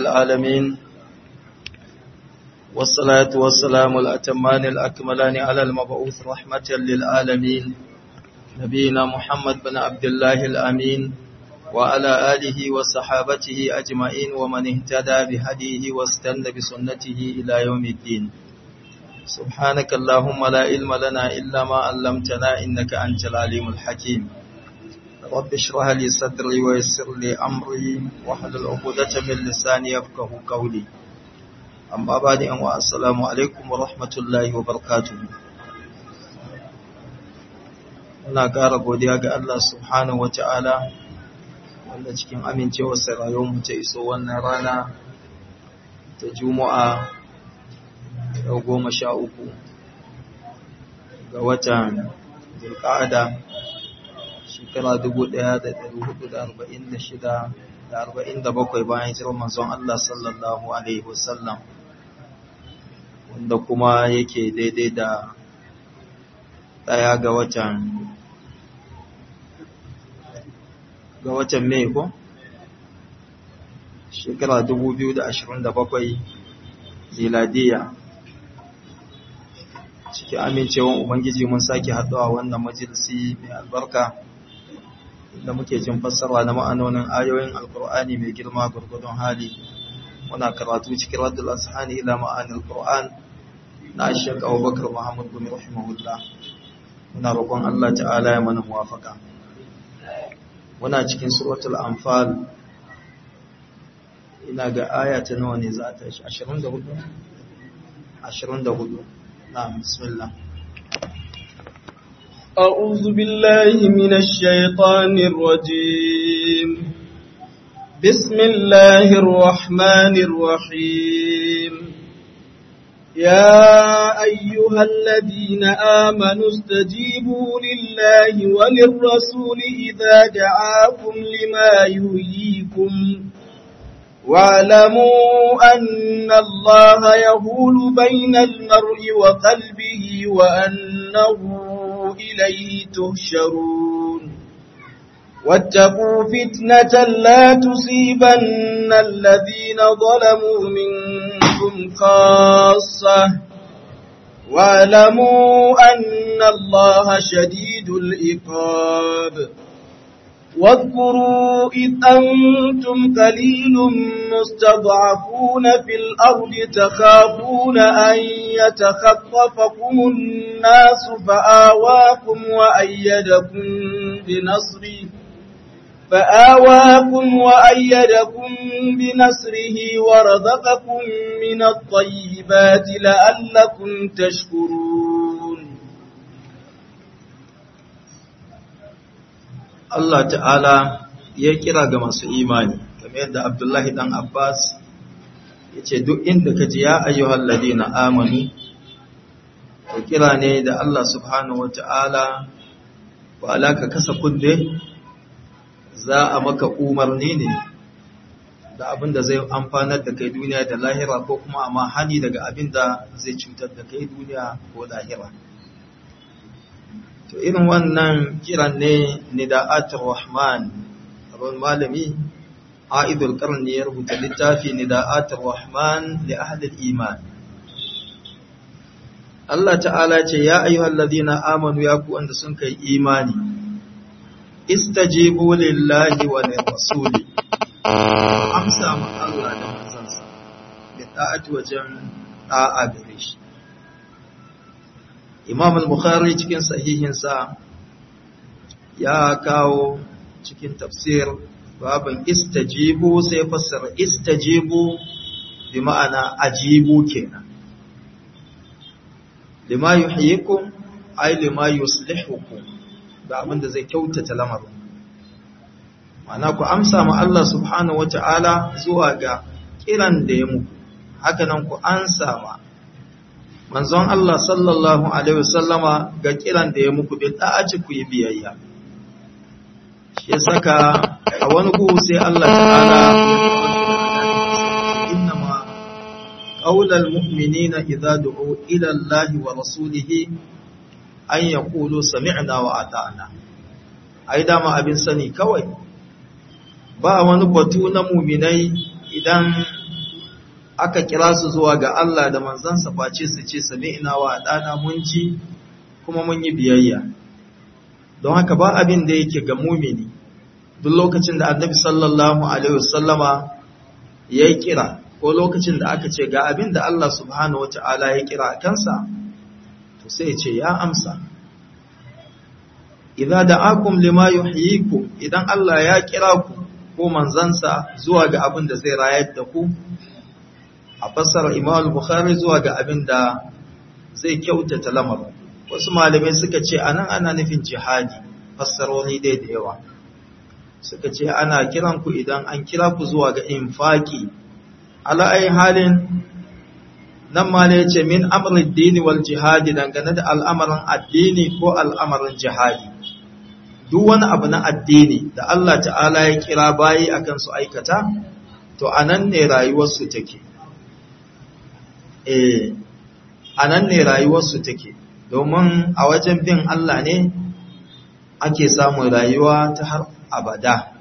العالمين والصلاة والسلام الأتمان الأكملان على المبعوث رحمة للعالمين نبينا محمد بن عبد الله الأمين وعلى آله وصحابته أجمعين ومن اهتدى بهديه واستنى بسنته إلى يوم الدين سبحانك اللهم لا علم لنا إلا ما علمتنا إنك أنت العليم الحكيم رب اشرح لي صدري ويسر لي أمري واحلل عقدة من لساني يفقه قولي أما بعد أن السلام عليكم ورحمة الله وبركاته Muna ƙara godiya ga Allah subhanahu wa ta'ala wanda cikin amincewa mu ta iso wannan rana ta Juma'a yau goma sha uku ga watan Zulƙa'ada shekara dubu ɗaya da ɗari hudu da arba'in da shida da arba'in da bakwai bayan jiran manzon Allah sallallahu Alaihi wasallam wanda kuma yake daidai da ɗaya ga watan ga watan Mai ko? Shekara 2027 ziladiya cikin amincewan Ubangiji mun sake haɗuwa wannan majalisi mai albarka da muke jin fassara na ma'anonin ayoyin alkur'ani mai girma gurgudun hali muna karatu cikin raddul ashani ila ma'anil qur'an na Sheikh Abubakar Muhammad bin rahimahullah muna roƙon Allah ta'ala ya mana muwafaka muna cikin suratul anfal ina ga aya ta nawa ne za ta shi 24 24 na'am bismillah أعوذ بالله من الشيطان الرجيم بسم الله الرحمن الرحيم يا أيها الذين آمنوا استجيبوا لله وللرسول إذا دعاكم لما يهيكم واعلموا أن الله يهول بين المرء وقلبه وأنه إليه تهشرون واتقوا فتنة لا تصيبن الذين ظلموا منكم خاصة واعلموا أن الله شديد الإقاب واذكروا إذ أنتم قليل مستضعفون في الأرض تخافون أن يتخطفكم الناس فآواكم وأيدكم بنصره فآواكم وأيدكم بنصره ورزقكم من الطيبات لعلكم تشكرون Allah ta'ala ya kira ga masu imani kamar yadda Abdullahi dan Abbas ya ce duk inda ka ji ya ayyuhal ladina amanu to kira ne da Allah subhanahu wata'ala wa alaka kasa kunne za a maka umarni ne da abin da zai amfanar da kai duniya da lahira ko kuma amma hani daga abin da zai cutar da kai duniya ko lahira to irin wannan kiran ne nida'atul rahman abin malami aidul qarni ya rubuta littafi nida'atul rahman li ahli iman Allah ta'ala ce ya ayyuhal ladina amanu ya ku wanda sun kai imani istajibu lillahi wa lirrasuli amsa ma Allah da manzansa bi ta'ati wajen da'a gare shi Imam al-Bukhari cikin sahihinsa ya kawo cikin tafsir babin istajibu sai fassara istajibu bi ma'ana ajibu kenan lima yuhyikum ay lima yuslihukum da abin da zai kyautata lamarin ma'ana ku amsa ma Allah subhanahu wata'ala zuwa ga kiran da ya muku haka nan ku ansa ma manzon Allah sallallahu alaihi wasallama ga kiran da ya muku bi da'aci ku yi biyayya shi saka a wani ku sai Allah ta'ala inna ma qaulal mu'minina idza du'u ila Allah wa rasulihi an yaqulu sami'na wa ata'na ai dama abin sani kawai ba wani batu na muminai idan aka kira su zuwa ga Allah da manzansa face su ce sami'na wa dana mun ji kuma mun yi biyayya don haka ba abin da yake ga mumini duk lokacin da annabi sallallahu alaihi wasallama ya yi kira ko lokacin da aka ce ga abin da Allah subhanahu wata'ala ya kira a kansa to sai ya ce ya amsa idza da'akum lima yuhyikum idan Allah ya kira ku ko manzansa zuwa ga abin da zai rayar da ku a fassara Imam Bukhari zuwa ga abin da zai kyautata lamarin wasu malamai suka ce anan ana nufin jihadi fassaroni dai da yawa suka ce ana kiran ku idan an kira ku zuwa ga infaki ala ai halin nan ma ne yace min amrid dini wal jihadi dangane da al'amarin addini ko al'amarin jihadi duk wani abu na addini da Allah ta'ala ya kira bayi akan su aikata to anan ne rayuwar su take eh anan ne rayuwar su take domin a wajen bin Allah ne ake samun rayuwa ta har abada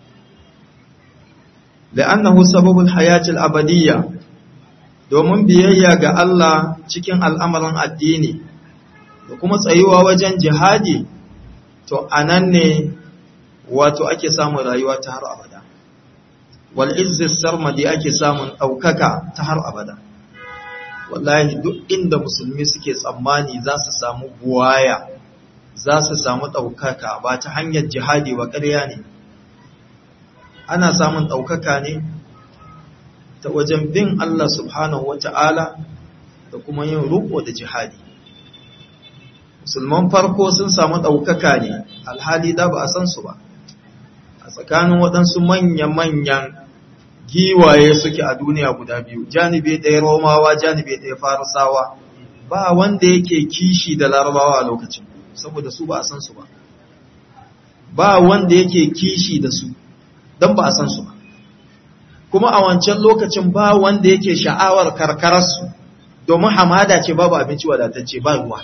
la'annahu sababul hayatil abadiyya domin biyayya ga Allah cikin al'amarin addini da kuma tsayuwa wajen jihadi to anan ne wato ake samun rayuwa ta har abada wal izzis sarmadi ake samun ɗaukaka ta har abada wallahi duk inda musulmi suke tsammani za su samu buwaya za su samu ɗaukaka ba ta hanyar jihadi wa ƙarya ne ana samun ɗaukaka ne ta wajen bin Allah subhanahu wata'ala da kuma yin ruko da jihadi musulman farko sun samu ɗaukaka ne alhali da ba a san su ba a tsakanin waɗansu manya-manyan giwaye suke a duniya guda biyu janibe ɗaya romawa janibe ɗaya farisawa ba wanda yake kishi da larabawa a lokacin saboda su ba a san su ba ba wanda yake kishi da su don ba a san su ba kuma a wancan lokacin ba wanda yake sha'awar karkararsu domin hamada ce babu abinci wadatacce ba ruwa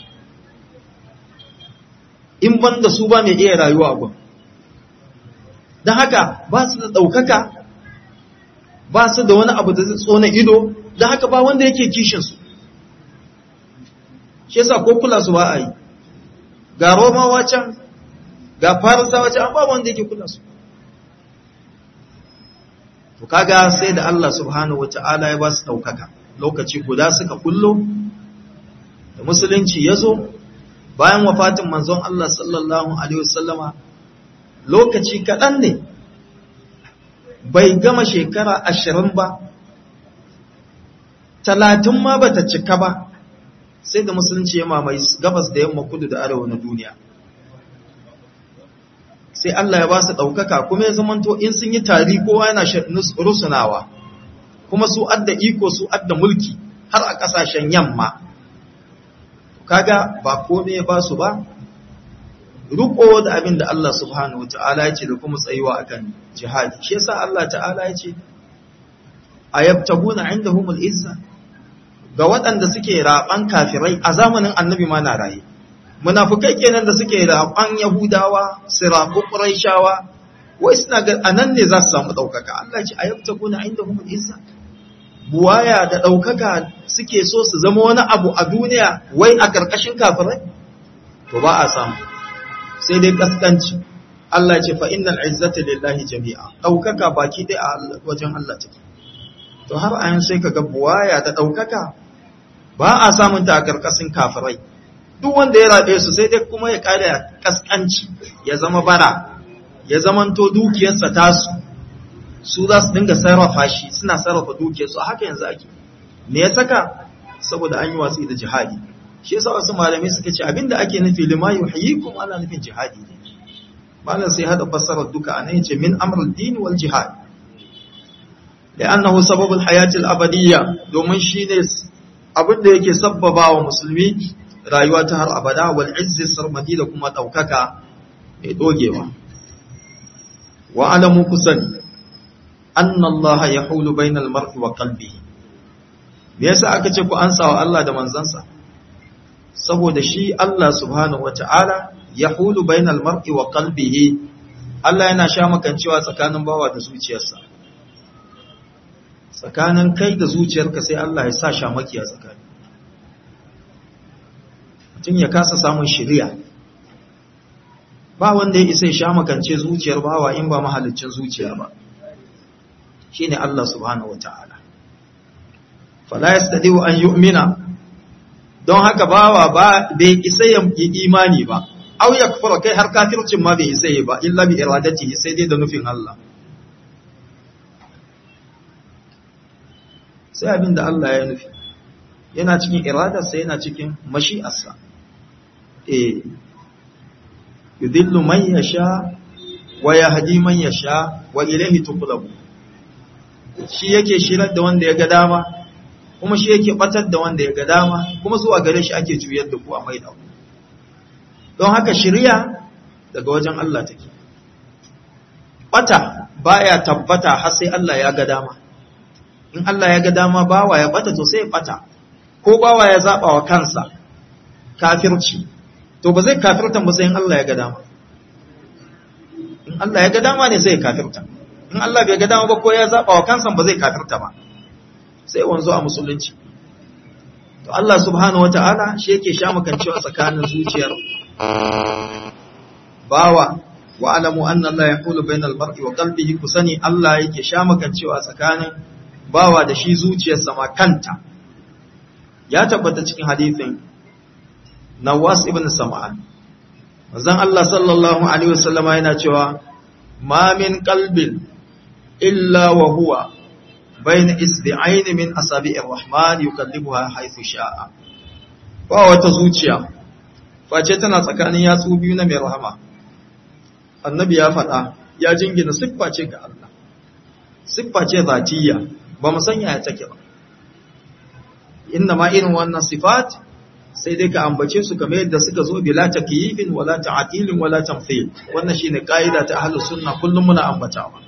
in ban da su ba mai iya rayuwa a gun don haka ba su da ɗaukaka ba su da wani abu da zai tsona ido don haka ba wanda yake kishinsu shi yasa ko kula su ba a yi ga romawa can ga farisawa can ba wanda yake kula su to kaga sai da Allah subhanahu wata'ala ya ba su daukaka lokaci guda suka kullo da musulunci ya zo bayan wafatin manzon Allah sallallahu alaihi wasallama lokaci kaɗan ne bai gama shekara ashirin ba talatin ma bata cika ba sai da musulunci ya mamaye gabas da yamma kudu da arewa na duniya sai Allah ya ba su ɗaukaka kuma ya zamanto in sun yi tari kowa yana rusunawa kuma su adda iko su adda mulki har a ƙasashen yamma kaga ba kome ya ba su ba riko da abin da Allah subhanahu ta'ala ya ce da kuma tsayuwa akan jihadi shi yasa Allah ta'ala ya ce ayabtaguna indahumul izza ga waɗanda suke raɓan kafirai a zamanin annabi ma na raye munafukai kenan da suke raɓan yahudawa su raɓu ƙuraishawa wai suna ga anan ne za su samu ɗaukaka Allah ce a yabta kuna inda kuma isa buwaya da ɗaukaka suke so su zama wani abu a duniya wai a ƙarƙashin kafirai to ba a samu sai dai kaskanci Allah ce fa innal izzata lillahi jami'a ɗaukaka baki ɗaya a wajen Allah take to har ayan sai kaga buwaya da ɗaukaka ba a samun ta a ƙarƙashin kafirai duk wanda ya rabe su sai dai kuma ya ƙara kaskanci ya zama bara ya zamanto dukiyarsa tasu su za su dinga sarrafa shi suna sarrafa dukiyarsu a haka yanzu ake me ya saka saboda an yi watsi da jihadi shi yasa wasu malamai suka ce abinda ake nufi lima yuhyikum ana nufin jihadi ne malam sai hada fassarar duka anan yace min amrul din wal jihad li'annahu sababul hayatil abadiyya domin shine abin da yake sabbaba wa musulmi rayuwa ta har abada wal izzi sarmadi da kuma daukaka mai dogewa wa alamu kusan anna allaha yahulu bainal mar'i wa qalbihi me yasa aka ce ku ansa wa Allah da manzansa saboda shi Allah subhanahu wata'ala yahulu bainal mar'i wa qalbihi Allah yana sha makancewa tsakanin bawa da zuciyarsa tsakanin kai da zuciyarka sai Allah ya sa shamaki a tsakani mutum ya kasa samun shiriya ba wanda ya isa ya shamakance zuciyar bawa in ba mahalicin zuciya ba shine Allah subhanahu wataala fala yastadiu an yu'mina don haka bawa ba bai isa ya yi imani ba au yakfura kai har kafircin ma bai isa yi ba illa bi iradatihi sai dai da nufin Allah sai abin da Allah ya nufi yana cikin iradarsa yana cikin mashi'arsa eh yudillu man yasha wa yahdi man yasha wa ilayhi tuqlabu shi yake shirar da wanda ya ga dama kuma shi yake batar da wanda ya ga dama kuma zuwa gare shi ake juyar da ku a maida ku don haka shiriya daga wajen Allah take bata baya tabbata har sai Allah ya ga dama in Allah ya ga dama bawa ya bata to sai ya bata ko bawa ya zaba wa kansa kafirci to ba zai kafirta ba sai in Allah ya ga dama in Allah ya ga dama ne sai ya kafirta in Allah bai ga dama ba ko ya zaba wa kansa ba zai kafirta ba sai wanzo a musulunci to Allah subhanahu wataala shi yake sha makancewa tsakanin zuciyar bawa wa alamu anna Allah yaqulu bainal mar'i wa qalbihi kusani Allah yake sha makancewa tsakanin bawa da shi zuciyarsa ma kanta ya tabbata cikin hadithin Nawas ibn Sam'an manzon Allah sallallahu alaihi wasallama yana cewa ma min qalbin illa wa huwa bayna isbi'ain min asabi'ir rahman yukallibuha haythu sha'a ba wata zuciya face tana tsakanin yatsu biyu na mai rahama annabi ya faɗa ya jingina siffa ce ga Allah siffa ce zatiyya ba mu sanya ya take ba inna ma irin wannan sifat sai dai ka ambace su kamar yadda suka zo bila takyifin wala ta'tilin wala tamthil wannan shine kaida ta ahlus sunna kullum muna ambatawa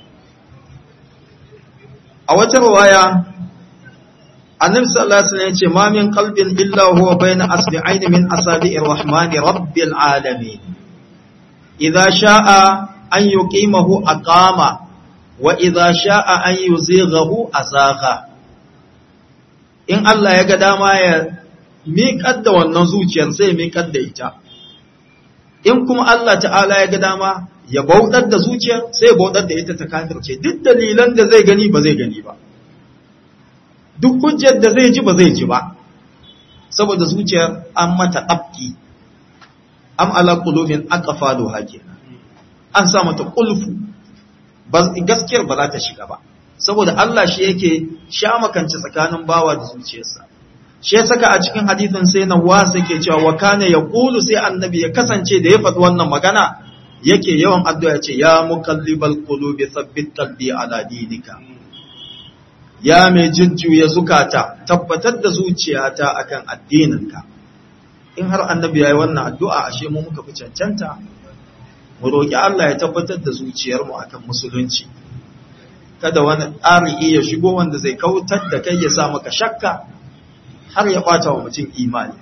a wata riwaya annabi sallallahu alaihi wasallam yace ma min qalbin illa huwa bayna asbi'ain min asabi'ir rahmani rabbil alamin idza sha'a an yuqimahu aqama wa idza sha'a an yuzighahu azagha in Allah ya ga dama ya miƙar da wannan zuciyar sai ya miƙar da ita in kuma Allah ta'ala ya ga dama ya bautar da zuciyar sai ya bautar da ita ta kafirce duk dalilan da zai gani ba zai gani ba duk hujjar da zai ji ba zai ji ba saboda zuciyar an mata ɗabki am ala qulubin aqfalu kenan an sa mata kulfu gaskiyar ba za ta shiga ba saboda Allah shi yake sha makance tsakanin bawa da zuciyarsa shi ya saka a cikin hadithin sai na wasa ke cewa wa kana yaqulu sai annabi ya kasance da ya faɗi wannan magana yake yawan addu'a ce ya mukallibal qulubi thabbit qalbi ala dinika ya mai jujjuya zukata tabbatar da zuciyata akan addininka in har annabi yayi wannan addu'a ashe mu muka fi cancanta mu roki Allah ya tabbatar da zuciyarmu akan musulunci kada wani ƙari'i ya shigo wanda zai kautar da kai ya sa maka shakka har ya ɓata wa mutum imani.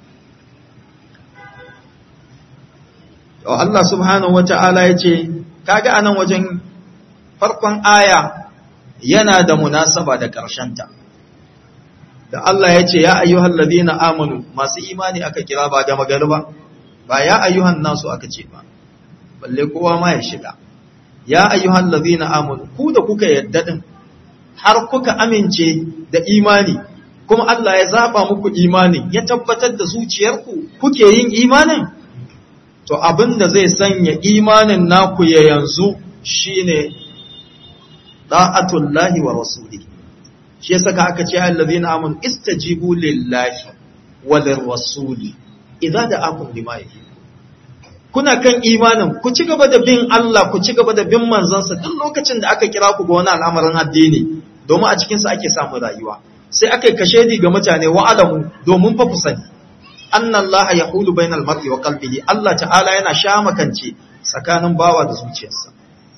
Allah subhanahu wa ta'ala ya ce, kaga anan wajen farkon aya yana da munasaba da ƙarshenta. Da Allah ya ce, Ya ayyuhan ladina amanu masu imani aka kira ba gama gari ba, ba ya ayyuhan nasu aka ce ba, balle kowa ma ya shiga. ya ayyuhal ladhina amanu ku da kuka yadda din har kuka amince da imani kuma Allah ya zaba muku imanin ya tabbatar da zuciyarku kuke yin imanin to abinda zai sanya imanin naku ya yanzu shine da'atullahi wa rasulihi shi yasa ka aka ce allazina amanu istajibu lillahi wa lirrasuli idza da'akum lima yuhibbu kuna kan imanin ku ci gaba da bin Allah ku ci gaba da bin manzansa duk lokacin da aka kira ku ga wani al'amarin addini domin a cikinsa ake samun rayuwa sai aka yi kashedi ga mutane wa alamu domin fa ku sani anna Allah yaqulu bainal mar'i wa qalbihi Allah ta'ala yana shamakance tsakanin bawa da zuciyarsa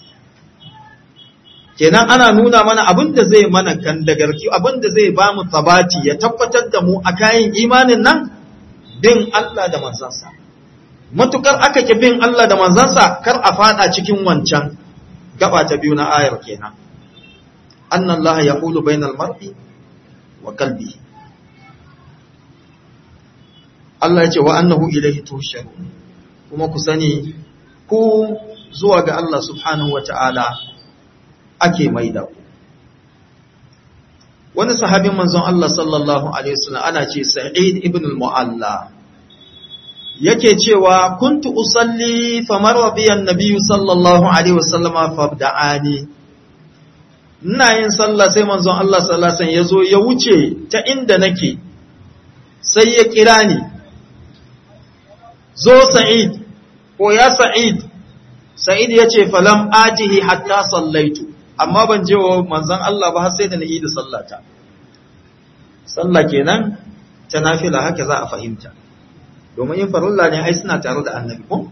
kenan ana nuna mana abin da zai mana kan dagarki abin da zai ba mu tabati ya tabbatar da mu a kayan imanin nan bin Allah da manzansa matukar aka ki bin Allah da manzansa kar a fada cikin wancan gaba ta biyu na ayar kenan anna Allah yaqulu bainal mar'i wa qalbihi Allah ya ce wa annahu ilayhi tuhsharun kuma ku sani ku zuwa ga Allah subhanahu wata'ala ake maida ku wani sahabin manzon Allah sallallahu alaihi wasallam ana ce Sa'id ibn al-Mu'alla yake cewa kuntu usalli famar biyan nabiyyu sallallahu alaihi wasallam fabda'ani ina yin sallah sai manzon Allah sallallahu alaihi wasallam yazo ya wuce ta inda nake sai ya kira ni zo Sa'id ko ya Sa'id Sa'id yace falam atihi hatta sallaitu amma ban je wa manzon Allah ba har sai da na yi da sallata sallah kenan ta nafila haka za a fahimta domin yin farilla ne ai suna tare da annabi ko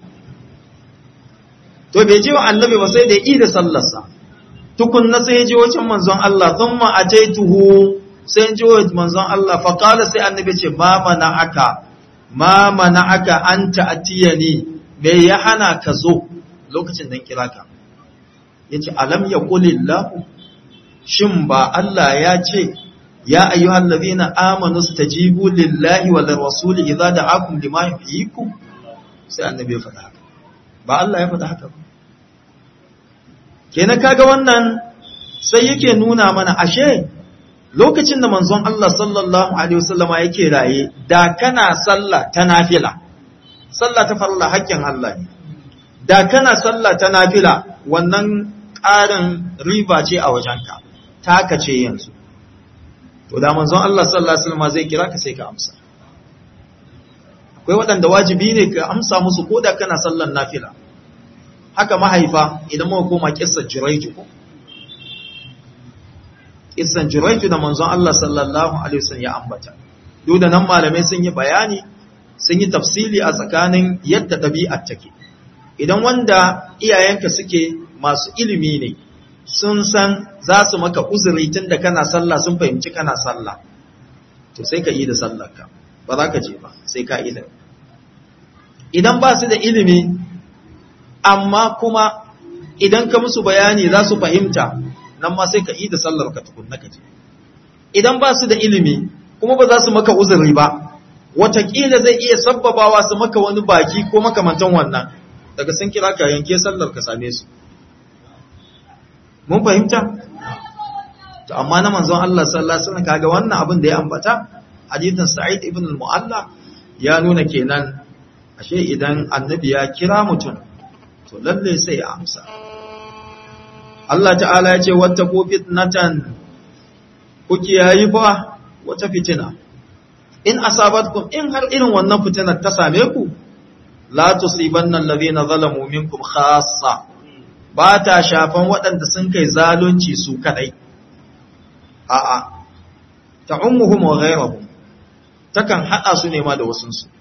to bai je wa annabi ba sai da yi da sallarsa tukunna sai ya je wajen manzon Allah thumma ataituhu sai ya je wa manzon Allah fa qala sai annabi ce ma mana'aka ma mana'aka anta atiyani me ya hana ka zo lokacin dan kira ka yace alam yaqulillahu shin ba Allah ya ce ya ayyuhal ladhina amanu stajibu lillahi wal rasuli idza da'akum lima yuhyikum sai annabi ya faɗa haka ba Allah ya faɗa haka ba kenan kaga wannan sai yake nuna mana ashe lokacin da manzon Allah sallallahu alaihi wasallama yake raye da kana sallah ta nafila sallah ta farilla haƙƙin Allah ne da kana sallah ta nafila wannan ƙarin riba ce a wajenka taka ce yanzu to da manzon Allah sallallahu alaihi wasallam zai kira ka sai ka amsa akwai waɗanda wajibi ne ka amsa musu ko da kana sallan nafila haka mahaifa idan muka koma kissar Jurayju ko kissan Jurayju da manzon Allah sallallahu alaihi wasallam ya ambata duk da nan malamai sun yi bayani sun yi tafsili a tsakanin yadda ɗabi'ar take idan wanda iyayenka suke masu ilimi ne sun san za su maka uzuri tun da kana sallah sun fahimci kana sallah to sai ka yi da sallarka ba za ka je ba sai ka yi da idan ba su da ilimi amma kuma idan ka musu bayani za su fahimta nan ma sai ka yi da sallarka tukunna ka je idan ba su da ilimi kuma ba za su maka uzuri ba watakila zai iya sabbabawa su maka wani baki ko makamantan wannan daga sun kira ka yanke sallar ka same su mun fahimta to amma na manzon Allah sallallahu alaihi wasallam kaga wannan abin da ya ambata hadithin Sa'id ibn al-Mu'alla ya nuna kenan ashe idan annabi ya kira mutum to lalle sai ya amsa Allah ta'ala ya ce wattaqu fitnatan ku kiyayi fa wata fitina in asabatkum in har irin wannan fitinar ta same ku la tusibanna alladhina zalamu minkum khassa ba ta shafan waɗanda sun kai zalunci su kadai a'a ta'ummuhum wa ghayrahum takan hada su ne ma da wasun su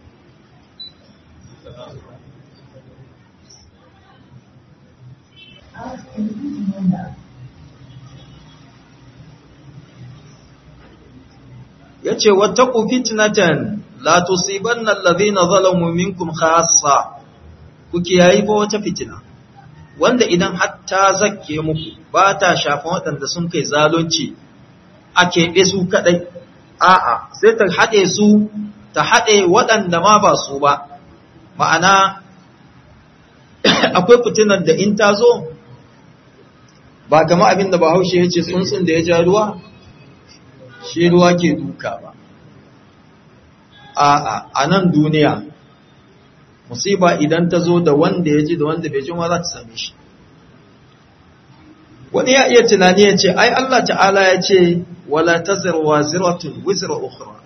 yace wattaqu fitnatan la tusibanna alladhina zalamu minkum khassa ku kiyayi ba wata fitina wanda idan hatta zakke muku ba ta shafan waɗanda sun kai zalunci a keɓe su kaɗai a'a sai ta haɗe su ta haɗe waɗanda ma ba su ba ma'ana akwai fitinar da in ta zo ba kama abin da bahaushe ya ce tsuntsun da ya ja ruwa shi ruwa ke duka ba a'a a nan duniya musiba idan ta zo da wanda ya ji da wanda bai ji ma za ta same shi wani ya iya tunani ya ce ai Allah ta'ala ya ce wala tazir waziratun wizra ukhra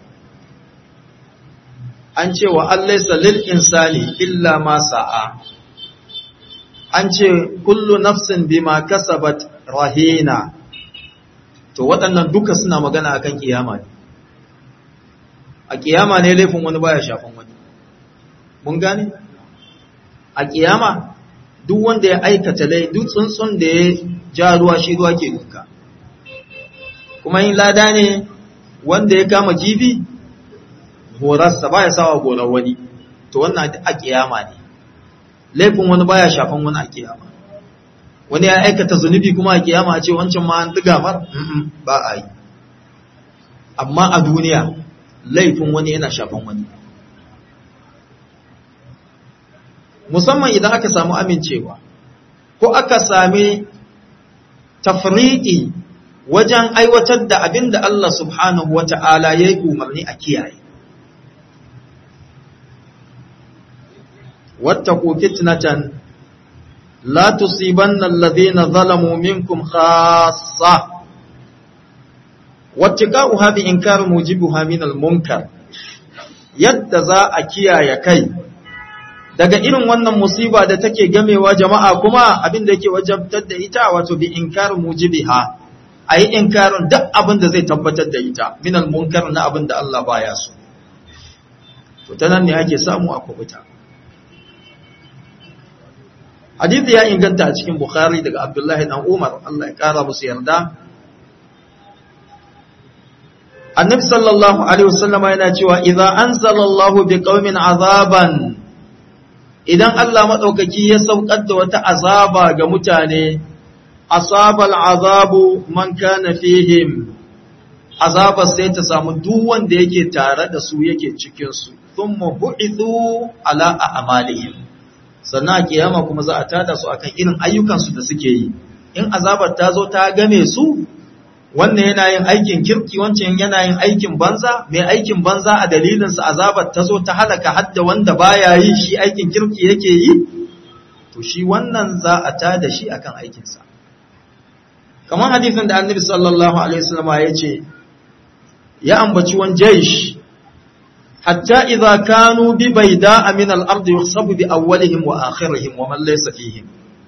an ce wa allaysa lil insani illa ma sa'a an ce kullu nafsin bima kasabat rahina to waɗannan duka suna magana akan kiyama ne a kiyama ne laifin wani baya shafan wani mun gane a kiyama duk wanda ya aikata lai duk tsuntsun da ya ja ruwa shi ruwa ke duka kuma yin lada ne wanda ya kama kifi horarsa baya sawa gorar wani to wannan a kiyama ne laifin wani baya shafan wani a kiyama wani ya aikata zunubi kuma a kiyama a ce wancan ma an diga mar ba a yi amma a duniya laifin wani yana shafan wani musamman idan aka samu amincewa ko aka sami tafriqi wajen aiwatar da abin da Allah subhanahu wa ta'ala ya yi umarni a kiyaye. Wattaku fitnatan la tusibanna alladhina zalamu minkum khassa wattiqa'uha bi inkar mujibuha min al-munkar yadda za a kiyaye kai daga irin wannan musiba da take gamewa jama'a kuma abin da yake wajabtar da ita wato bi inkar mujibiha a yi inkarin duk abin da zai tabbatar da ita minal munkar na abin da Allah baya so to ta nan ne ake samu a kubuta hadithi ya inganta a cikin bukhari daga abdullahi dan umar Allah ya kara musu yarda annabi sallallahu alaihi wasallama yana cewa idza anzalallahu biqaumin azaban idan Allah madaukaki ya saukar da wata azaba ga mutane asabal azabu man kana fihim azaba sai ta samu duk wanda yake tare da su yake cikin su thumma bu'ithu ala a'malihim sannan a kiyama kuma za a tada su akan irin ayyukan su da suke yi in azabar ta zo ta game su wannan yana yin aikin kirki wancan yana yin aikin banza mai aikin banza a dalilin sa azabar ta zo ta halaka hadda wanda baya yi shi aikin kirki yake yi to shi wannan za a tada shi akan aikin sa kamar hadisin da annabi sallallahu alaihi wasallam ya ce ya ambaci wan jaysh hatta idza kanu bi bayda min al-ard yuhsabu bi awwalihim wa akhirihim wa man laysa fihim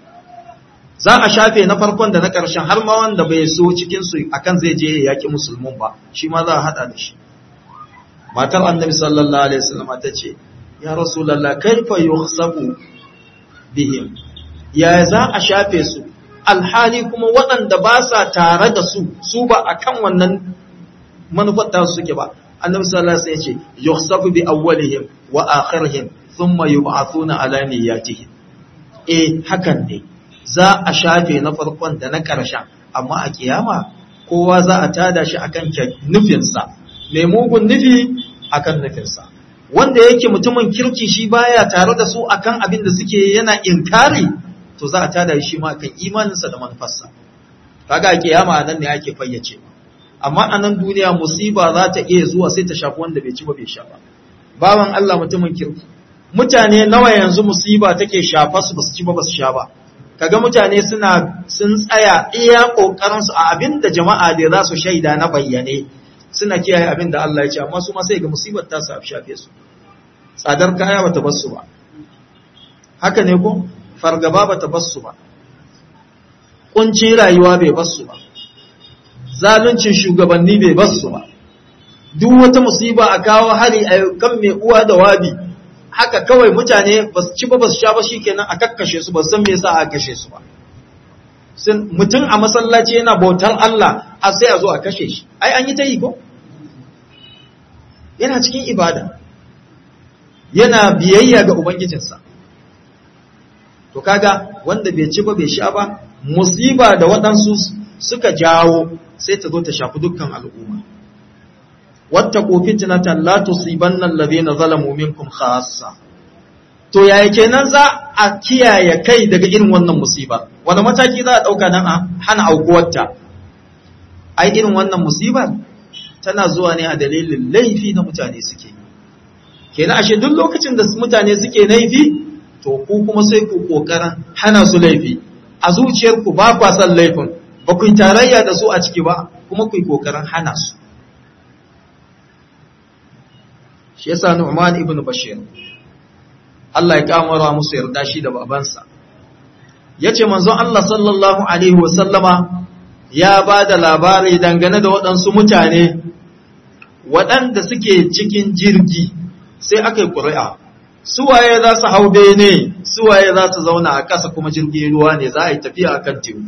za a shafe na farkon da na ƙarshen har ma wanda bai so cikin su akan zai je ya yaki musulmun ba shi ma za a hada da shi matar annabi sallallahu alaihi wasallam ta ce ya rasulullah kaifa yuhsabu bihim ya za a shafe su alhali kuma waɗanda ba sa tare da su su ba a kan wannan manufar ta suke ba annabi sallallahu alaihi wasallam ya ce yuhsabu bi awwalihim wa akhirihim thumma yub'athuna ala niyyatihim eh hakan ne za a shafe na farkon da na ƙarshen amma a kiyama kowa za a tada shi akan nufinsa mai mugun nufi akan nufinsa wanda yake mutumin kirki shi baya tare da su akan abin da suke yana inkari to za a tada shi ma kan imaninsa da manufarsa kaga a kiyama nan ne ake fayyace amma a nan duniya musiba za ta iya zuwa sai ta shafi wanda bai ci ba bai sha ba bawan Allah mutumin kirki mutane nawa yanzu musiba take shafa su basu ci ba basu sha ba kaga mutane suna sun tsaya iya kokarin su a abin da jama'a da za su shaida na bayyane suna kiyaye abin da Allah ya ce amma su ma sai ga musibar ta sa shafe su tsadar kaya bata bar su ba haka ne ko fargaba ba ta basu ba, ƙuncin rayuwa bai basu ba, zaluncin shugabanni bai basu ba, duk wata musiba a kawo hari a kan mai uwa da wabi, haka kawai mutane ba su ci ba ba su sha ba shi kenan a kakkashe su ba san me yasa a kashe su ba. Mutum a masallaci yana bautar Allah a sai a zo a kashe shi, ai an yi ta yi ko? Yana cikin ibada, yana biyayya ga Ubangijinsa. to kaga wanda bai ci ba bai sha ba musiba da waɗansu suka jawo sai ta zo ta shafi dukkan al'umma wattaqu fitnatan la tusibanna alladhina zalamu minkum khassa to yaya kenan za a kiyaye kai daga irin wannan musiba wani mataki za a dauka nan a hana aukuwarta ai irin wannan musibar tana zuwa ne a dalilin laifi na mutane suke kenan ashe duk lokacin da mutane suke laifi to ku kuma sai ku kokarin hana su laifi a zuciyarku ba kwa son laifin ba ku tarayya da su a ciki ba kuma ku yi kokarin hana su shi yasa Nu'man ibn Bashir Allah ya kamara musu yarda shi da babansa yace manzon Allah sallallahu alaihi wa sallama ya ba da labari dangane da waɗansu mutane waɗanda suke cikin jirgi sai aka yi ƙuri'a suwaye za su hau bene suwaye za su zauna a ƙasa kuma jirgin ruwa ne za a yi tafiya a kan teku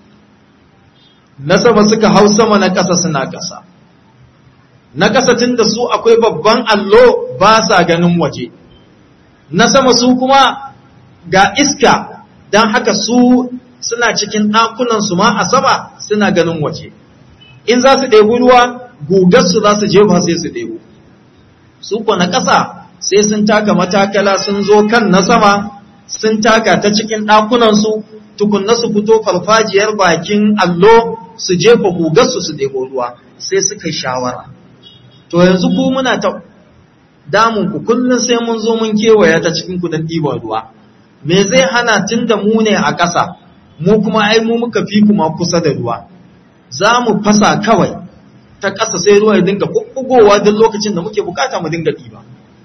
na sama suka hau sama na ƙasa suna ƙasa na ƙasa tun da su akwai babban allo ba sa ganin waje na sama su kuma ga iska don haka su suna cikin ɗakunansu ma a sama suna ganin waje in za su ɗebi ruwa gugarsu za su jefa sai su ɗebo su kuwa na ƙasa sai sun taka matakala sun zo kan na sama sun taka ta cikin ɗakunansu tukunna su fito farfajiyar bakin allo su jefa gugarsu su ɗebo ruwa sai suka shawara to yanzu ku muna ta damun ku kullum sai mun zo mun kewaya ta cikin ku don ɗiban ruwa me zai hana tun da mu ne a ƙasa mu kuma ai mu muka fi kuma kusa da ruwa za mu fasa kawai ta ƙasa sai ruwa ya dinga ɓuɓɓugowa duk lokacin da muke bukata mu dinga ɗiba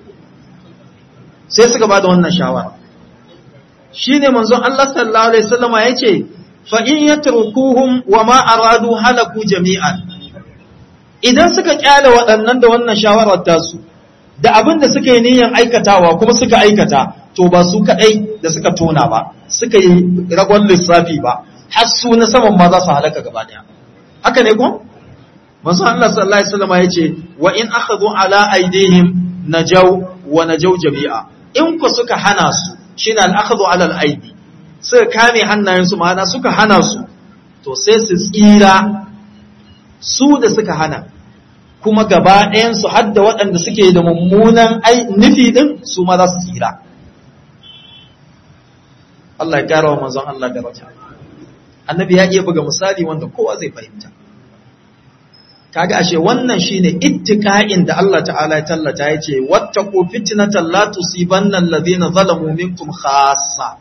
sai suka ba da wannan shawara shi ne manzon Allah sallallahu alaihi wasallama ya ce fa in yatrukuhum wa ma aradu halaku jami'an idan suka kyale waɗannan da wannan shawarar tasu da abin da suka yi niyyar aikatawa kuma suka aikata to ba su kaɗai da suka tona ba suka yi ragon lissafi ba har su na saman ma za su halaka gaba ɗaya haka ne ko manzo Allah sallallahu alaihi wasallam yace wa in akhadhu ala aidihim najaw wa najaw jami'a in ku suka hana su shine al akhadhu ala al aidi suka kame hannayen su ma'ana suka hana su to sai su tsira su da suka hana kuma gaba ɗayan su hadda waɗanda suke da mummunan nufi din su ma za su tsira Allah ya kara wa manzon Allah daraja annabi ya iya buga misali wanda kowa zai fahimta kaga ashe wannan shine ittiqa'in da Allah ta'ala ya tallata yace wattaqu fitnatan la tusibanna alladhina zalamu minkum khassa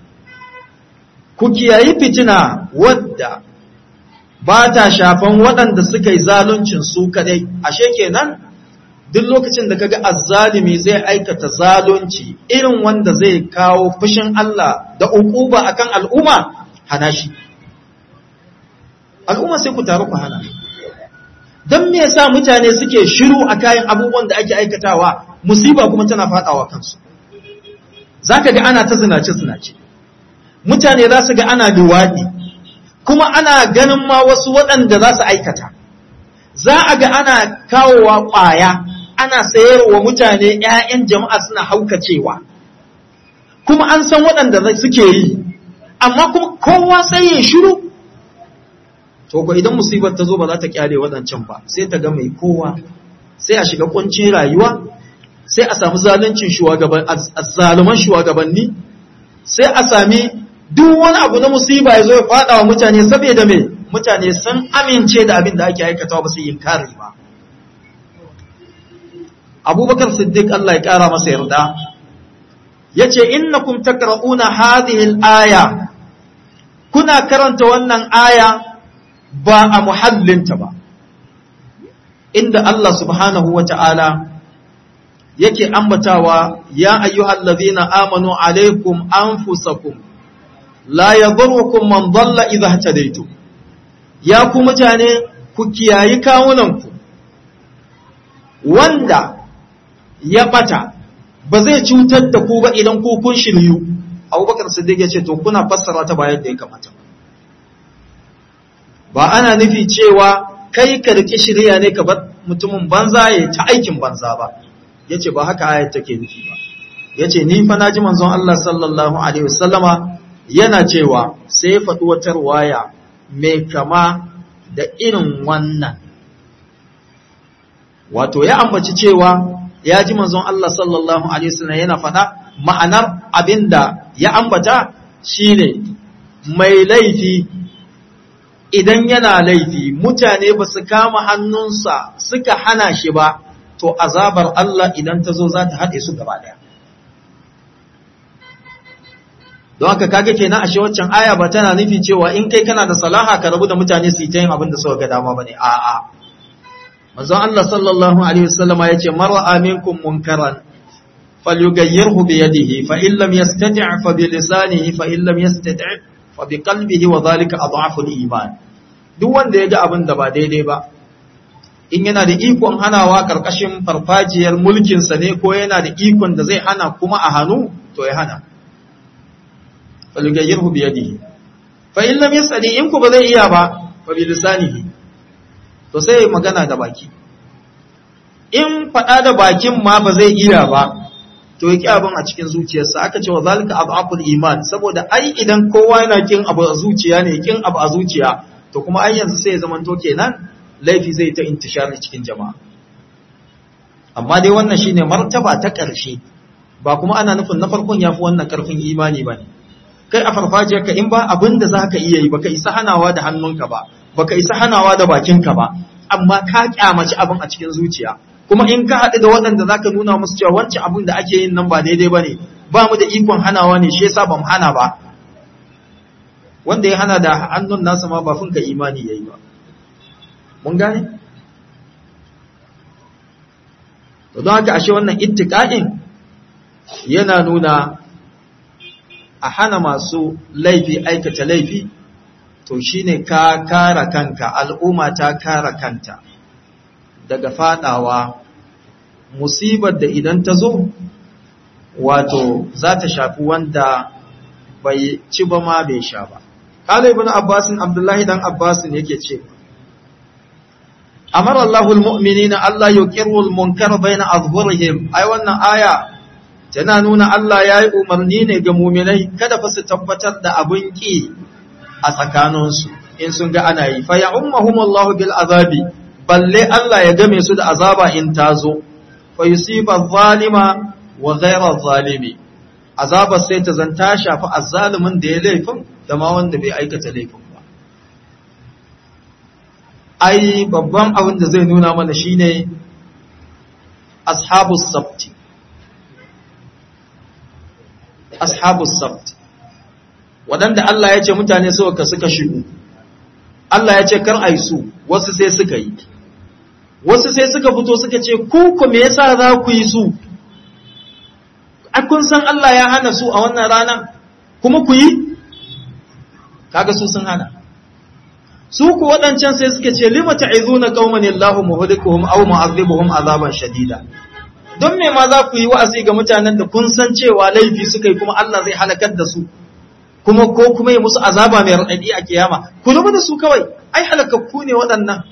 ku kiyayi fitina wadda ba ta shafan waɗanda suka yi zaluncin su kadai ashe kenan duk lokacin da kaga azzalimi zai aikata zalunci irin wanda zai kawo fushin Allah da uquba akan al'umma hana shi al'umma sai ku taru ku hana don me yasa mutane suke shiru a kayan abubuwan da ake aikatawa musiba kuma tana fadawa kansu zaka ga ana ta zinace zinace mutane za su ga ana luwadi kuma ana ganin ma wasu waɗanda za su aikata za a ga ana kawowa ƙwaya ana sayarwa mutane ‘ya'yan jama'a suna haukacewa kuma an san waɗanda suke yi amma kuma kowa sai ya shiru to ko idan musibar ta zo ba za ta kyale waɗancan ba sai ta ga mai kowa sai a shiga kuncin rayuwa sai a samu zaluncin shugaban azzaluman shugabanni sai a sami duk wani abu na musiba ya zo ya fada wa mutane saboda me mutane sun amince da abin da ake aikatawa ba su yin kare ba abubakar siddiq Allah ya kara masa yarda yace innakum takra'una hadhihi al-aya kuna karanta wannan aya ba a muhallinta ba inda Allah subhanahu wa ta'ala yake ambatawa ya ayyuhal ladhina amanu alaikum anfusakum la yadhurrukum man dhalla idha ihtadaytum ya ku mutane ku kiyayi kawunanku wanda ya bata ba zai cutar da ku ba idan ku kun shiryu abubakar siddiq ya ce to kuna fassara ta bayan da ya kamata ba ana nufi cewa kai ka riƙe shirya ne ka bar mutumin banza ya ta aikin banza ba yace ba haka ayat take nufi ba yace ni fa naji manzon Allah sallallahu alaihi wasallama yana cewa sai faɗi wata ruwaya mai kama da irin wannan wato ya ambaci cewa ya ji manzon Allah sallallahu alaihi wasallam yana faɗa ma'anar abinda ya ambata shine mai laifi idan yana laifi mutane ba su kama hannunsa suka hana shi ba to azabar Allah idan ta zo za ta haɗe su gaba ɗaya don haka kage kenan ashe waccan aya ba tana nufi cewa in kai kana da salaha ka rabu da mutane su yi ta yin abin da suka ga dama bane a'a manzon Allah sallallahu alaihi wasallama yace mar'a minkum munkaran falyughayyirhu bi yadihi fa in lam yastati' fa bi lisanihi fa in lam yastati' fa bi qalbihi wa dhalika adhafu al-iman duk wanda ya ga abin da ba daidai ba in yana da ikon hanawa karkashin farfajiyar mulkin sa ne ko yana da ikon da zai hana kuma a hannu to ya hana falyughayyirhu bi yadihi fa in lam yastati' in ku ba zai iya ba fa bi lisanihi to sai magana da baki in faɗa da bakin ma ba zai iya ba to ya ki abin a cikin zuciyarsa aka ce wa zalika ab'aful iman saboda ai idan kowa yana kin abu a zuciya ne kin abu a zuciya to kuma ai yanzu sai ya zamanto kenan laifi zai ta intishari cikin jama'a amma dai wannan shine martaba ta ƙarshe ba kuma ana nufin na farkon yafi wannan ƙarfin imani bane kai a farfajiyarka in ba abin da zaka iya yi baka isa hanawa da hannunka ba baka isa hanawa da bakinka ba amma ka kyamaci abin a cikin zuciya kuma in ka haɗu da waɗanda zaka nuna musu cewa wancan abin da ake yin nan ba daidai bane ba mu da ikon hanawa ne shi yasa bamu hana ba wanda ya hana da hannun nasa ma ba funka imani yayi ba mun gane to don haka ashe wannan ittiqa'in yana nuna a hana masu laifi aikata laifi to shine ka kara kanka al'umma ta kara kanta daga fadawa musibar da idan ta zo wato za ta shafi wanda bai ci ba ma bai sha ba kala ibn abbasin abdullahi dan abbasin yake ce amara allahul mu'minina allah yuqirrul munkar baina azhurihim ai wannan aya tana nuna Allah ya yi umarni ne ga muminai kada fa su tabbatar da abin ƙi a tsakaninsu in sun ga ana yi fa ya ummahumullahu bil azabi balle Allah ya game su da azaba in ta zo fa yusiba zalima wa ghayra zalimi azaba sai ta zanta shafi azzalimin da ya laifin da ma wanda bai aikata laifin ba ai babban abin da zai nuna mana shine ashabus sabti ashabus sabt waɗanda Allah ya ce mutane suka suka shigo Allah ya ce kar ai su wasu sai suka yi wasu sai suka fito suka ce ku ku me yasa za ku yi su a kun san Allah ya hana su a wannan rana kuma ku yi kaga su sun hana su ku waɗancan sai suka ce lima ta'izuna qauman Allahu muhlikuhum aw mu'adhibuhum azaban shadida don me ma za ku yi wa'azi ga mutanen da kun san cewa laifi suka yi kuma Allah zai halakar da su kuma ko kuma ya musu azaba mai raɗaɗi a kiyama ku rubu da su kawai ai halakakku ne waɗannan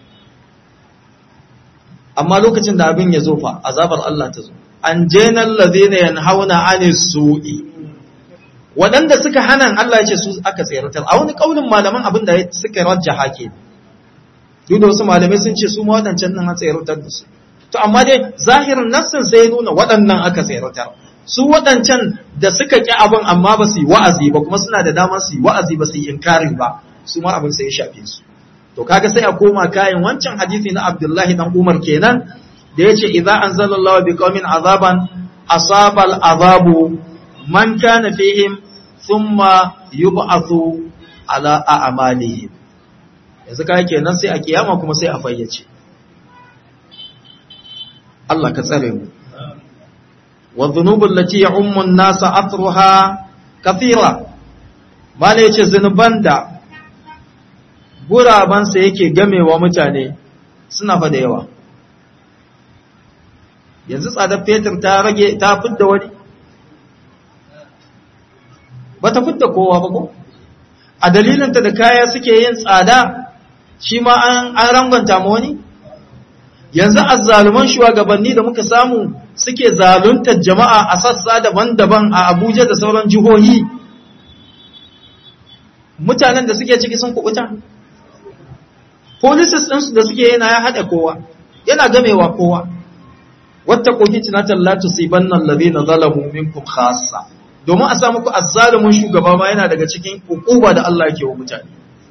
amma lokacin da abin ya zo fa azabar Allah ta zo an jenan ladina yanhauna anis su'i waɗanda suka hana Allah ya ce su aka tsayartar a wani kaulin malaman abin da suka rajjaha ke duk da wasu malamai sun ce su ma waɗancan nan an tsayartar da su to amma dai zahirin nassin sai ya nuna waɗannan aka tsayartar su waɗancan da suka ƙi abin amma ba su yi wa'azi ba kuma suna da damar su yi wa'azi ba su yi inkari ba su ma abin sai ya shafe su to kaga sai a koma kayan wancan hadisi na Abdullahi dan Umar kenan da yace idza anzalallahu biqaumin azaban asabal azabu man kana fihim thumma yub'athu ala a'malihim yanzu kai kenan sai a kiyama kuma sai a fayyace Allah ka tsare mu wa dhunubul lati ya'ummu an-nasa athruha kathira mala yace zunuban da gurabansa yake gamewa mutane suna fa da yawa yanzu tsadar fetur ta rage ta fidda wani ba ta fidda kowa ba ko a dalilinta da kaya suke yin tsada shi ma an rangwanta ma wani yanzu azzaluman shugabanni da muka samu suke zaluntar jama'a a sassa daban-daban a abuja da sauran jihohi mutanen da suke ciki sun kubuta policies ɗinsu da suke yana ya haɗa kowa yana gamewa kowa wata koki tunatar la tusibanna alladhina zalamu minkum khassa domin a samu ku azzalumin shugaba ma yana daga cikin hukuma da Allah yake wa mutane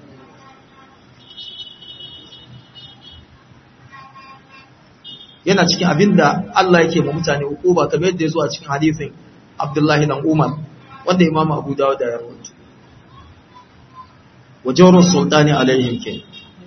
yana cikin abin da Allah yake wa mutane hukuma kamar yadda ya zo a cikin hadisin Abdullahi dan Umar wanda Imam Abu Dawud ya rawaito wajawrun sultani alaihim kenan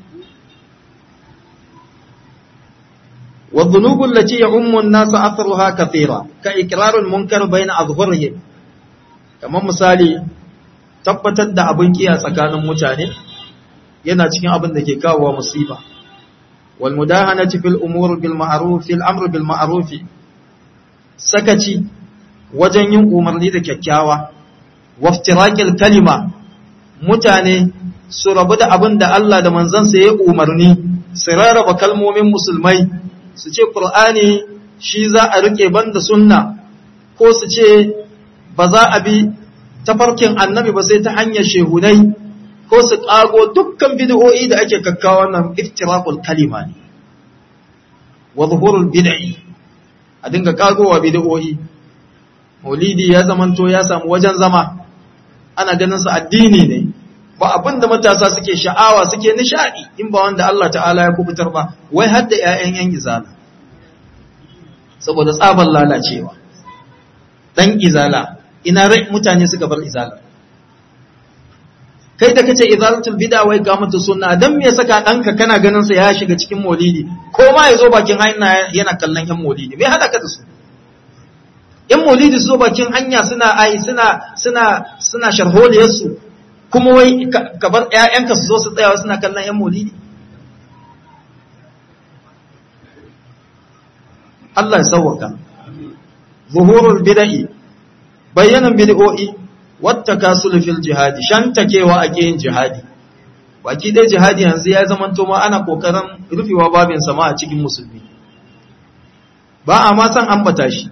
والذنوب التي يعم الناس أثرها كثيرة كإكرار المنكر بين أظهرهم كما misali tabbatar da abin kiya tsakanin mutane yana cikin abin da ke kawo musiba wal mudahanati fil umur bil ma'ruf fil amr bil ma'ruf sakaci wajen yin umarni da kyakkyawa waftiraqil kalima mutane su rabu da abin da Allah da manzansa ya umarni su rarraba kalmomin musulmai su ce ƙur'ani shi za a riƙe banda sunna ko su ce ba za a bi tafarkin annabi ba sai ta hanyar shehunai ko su ƙago dukkan bid'o'i da ake kakkawa nan iftiraqul kalima ne wa zuhurul bid'i a dinga ƙagowa bid'o'i maulidi ya zamanto ya samu wajen zama ana ganin sa addini ne ba abin da matasa suke sha'awa suke nishadi in ba wanda Allah ta'ala ya kubutar ba wai har da ƴaƴan yan izala saboda tsabar lalacewa dan izala ina rai mutane suka bar izala kai da kace izalatul bid'a wai ga mutu sunna dan me saka danka kana ganin sa ya shiga cikin maulidi ko ma yazo bakin hanya yana kallon yan maulidi me hada ka da su yan maulidi su zo bakin hanya suna ai suna suna suna sharholiyar su kuma wai ka bar ƴaƴanka su zo su tsaya suna kallon yan maulidi Allah ya sauwaka zuhurul bid'i bayyanan bid'o'i wata kasul fil jihadi shantakewa ake yin jihadi baki dai jihadi yanzu ya zama to ma ana kokarin rufewa babin sama a cikin musulmi ba a ma san ambata shi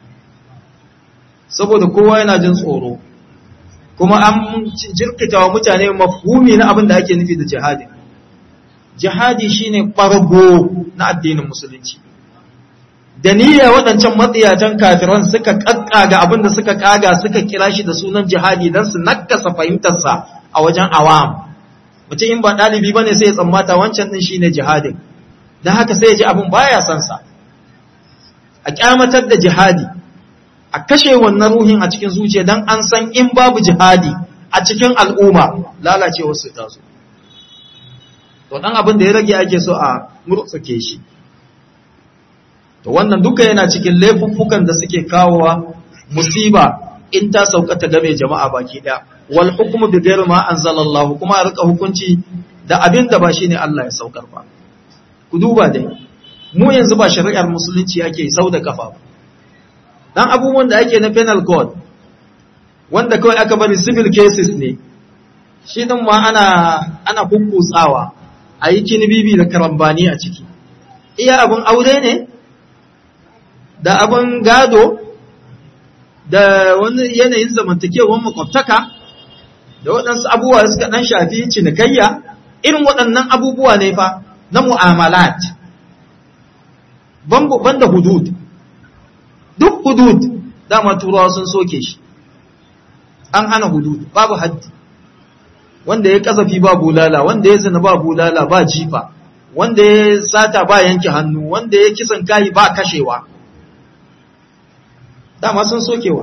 saboda kowa yana jin tsoro kuma an jirkita wa mutane mafhumi na abin da ake nufi da jihadi jihadi shine ɓargo na addinin musulunci da niyya waɗancan matsiyatan kafiran suka ƙaƙƙaga abin da suka ƙaga suka kira shi da sunan jihadi don su nakasa fahimtarsa a wajen awam mutum in ba ɗalibi ba ne sai ya tsammata wancan ɗin shi ne jihadin don haka sai ya ji abin baya son sa a ƙyamatar da jihadi a kashe wannan ruhin a cikin zuciya don an san in babu jihadi a cikin al'umma lalacewar su ta zo to ɗan abin da ya rage ake so a murtsuke shi to wannan duka yana cikin laifuffukan da suke kawowa musiba in ta sauka ta game jama'a baki daya wal hukmu bi ghairi ma anzalallahu kuma a rika hukunci da abin da ba shine Allah ya saukar ba ku duba dai mu yanzu ba shari'ar musulunci ake sau da kafa ba dan abubuwan da ake na penal code wanda kawai aka bari civil cases ne shi din ma ana ana kukkutsawa a yi kinibibi da karambani a ciki iya abun aure ne da abin gado da wani yanayin zamantakewar makwabtaka da waɗansu abubuwa suka ɗan shafi cinikayya irin waɗannan abubuwa ne fa na mu'amalat ban da hudud duk hudud dama turawa sun soke shi an hana hudud babu haddi wanda ya kasafi ba bulala wanda ya zina ba bulala ba jifa wanda ya sata ba yanke hannu wanda ya kisan kayi ba kashewa dama sun sokewa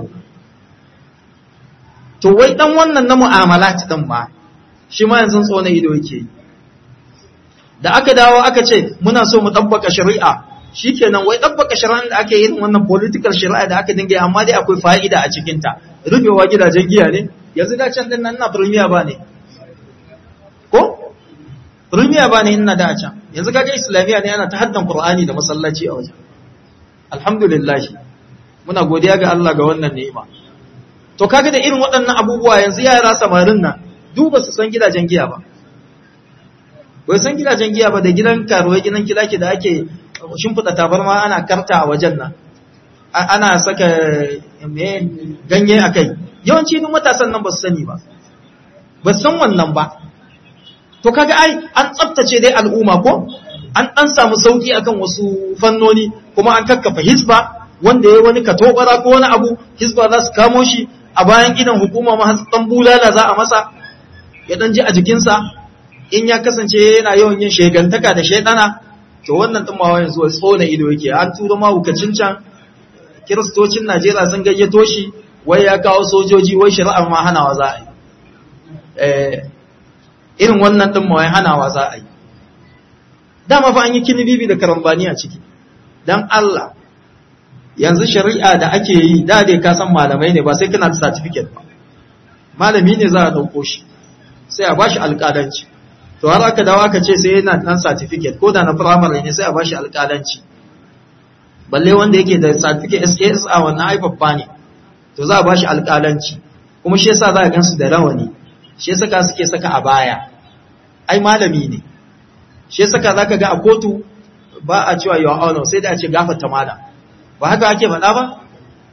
to wai dan wannan na mu'amalat din ma shi ma yanzu tsona ido yake da aka dawo aka ce muna so mu tabbaka shari'a shikenan wai tabbaka shari'a da ake yin wannan political shari'a da aka dinga amma dai akwai fa'ida a cikin ta rufewa gidajen giya ne yanzu da can din nan na premier ba ne ko premier ba ne ina da can yanzu kaga islamiya ne ana ta haddan qur'ani da masallaci a wajen alhamdulillah muna godiya ga Allah ga wannan ni'ima to kaga da irin waɗannan abubuwa yanzu yara samarin nan duba su san gidajen giya ba bai san gidajen giya ba da gidan karuwai gidan kilaki da ake shimfiɗa tabarma ana karta a wajen nan ana saka ganye a kai yawanci duk matasan nan ba su sani ba ba san wannan ba to kaga ai an tsaftace dai al'umma ko an ɗan samu sauki akan wasu fannoni kuma an kakkafa hisba wanda ya wani katobara ko wani abu hisba za su kamo shi a bayan gidan hukuma ma dan bulala za a masa ya dan ji a jikinsa in ya kasance yana yawan yin shegantaka da shaidana to wannan din ma yanzu wai tsona ido yake an tura ma hukacin can kiristocin Najeriya sun gayyato shi wai ya kawo sojoji wai shari'a ma hanawa za a yi eh irin wannan din ma wai hanawa za a yi dama fa an yi kinibibi da karambani a ciki dan Allah yanzu shari'a da ake yi da dai ka san malamai ne ba sai kana da certificate ba malami ne za a dauko shi sai a bashi alƙalanci to har aka dawo aka ce sai yana dan certificate ko da na primary ne sai a bashi alƙalanci balle wanda yake da certificate SAS a wannan ai babba ne to za a bashi alƙalanci kuma shi yasa za a gansu da rawani shi yasa ka suke saka a baya ai malami ne shi yasa ka zaka ga a kotu ba a cewa your honor sai da a ce gafarta malam ba haka ake faɗa ba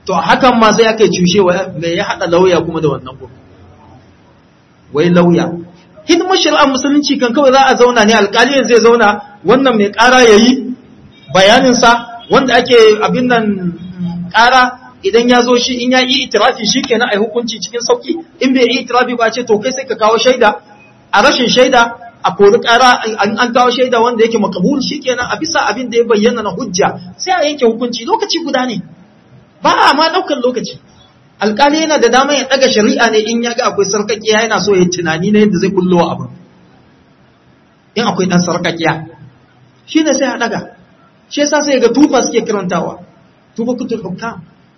to hakan ma sai aka cushe mai ya haɗa lauya kuma da wannan gudu wai lauya hidimar shari'ar musulunci kan kawai za a zauna ne alƙali zai zauna wannan mai ƙara ya yi bayaninsa wanda ake abin nan ƙara idan ya zo shi in ya yi itirafi shi kenan a hukunci cikin sauki in bai yi itirafi ba ce to kai sai ka kawo shaida a rashin shaida a kori ƙara an kawo shaida wanda yake makabul shi kenan a bisa abin da ya bayyana na hujja sai a yanke hukunci lokaci guda ne ba a ma ɗaukar lokaci alƙali yana da dama ya ɗaga shari'a ne in ya ga akwai sarƙaƙiya yana so ya tunani na yadda zai kullo wa abin in akwai ɗan sarƙaƙiya shi ne sai a ɗaga shi yasa sai ga tufa suke karantawa tufa kutul hukam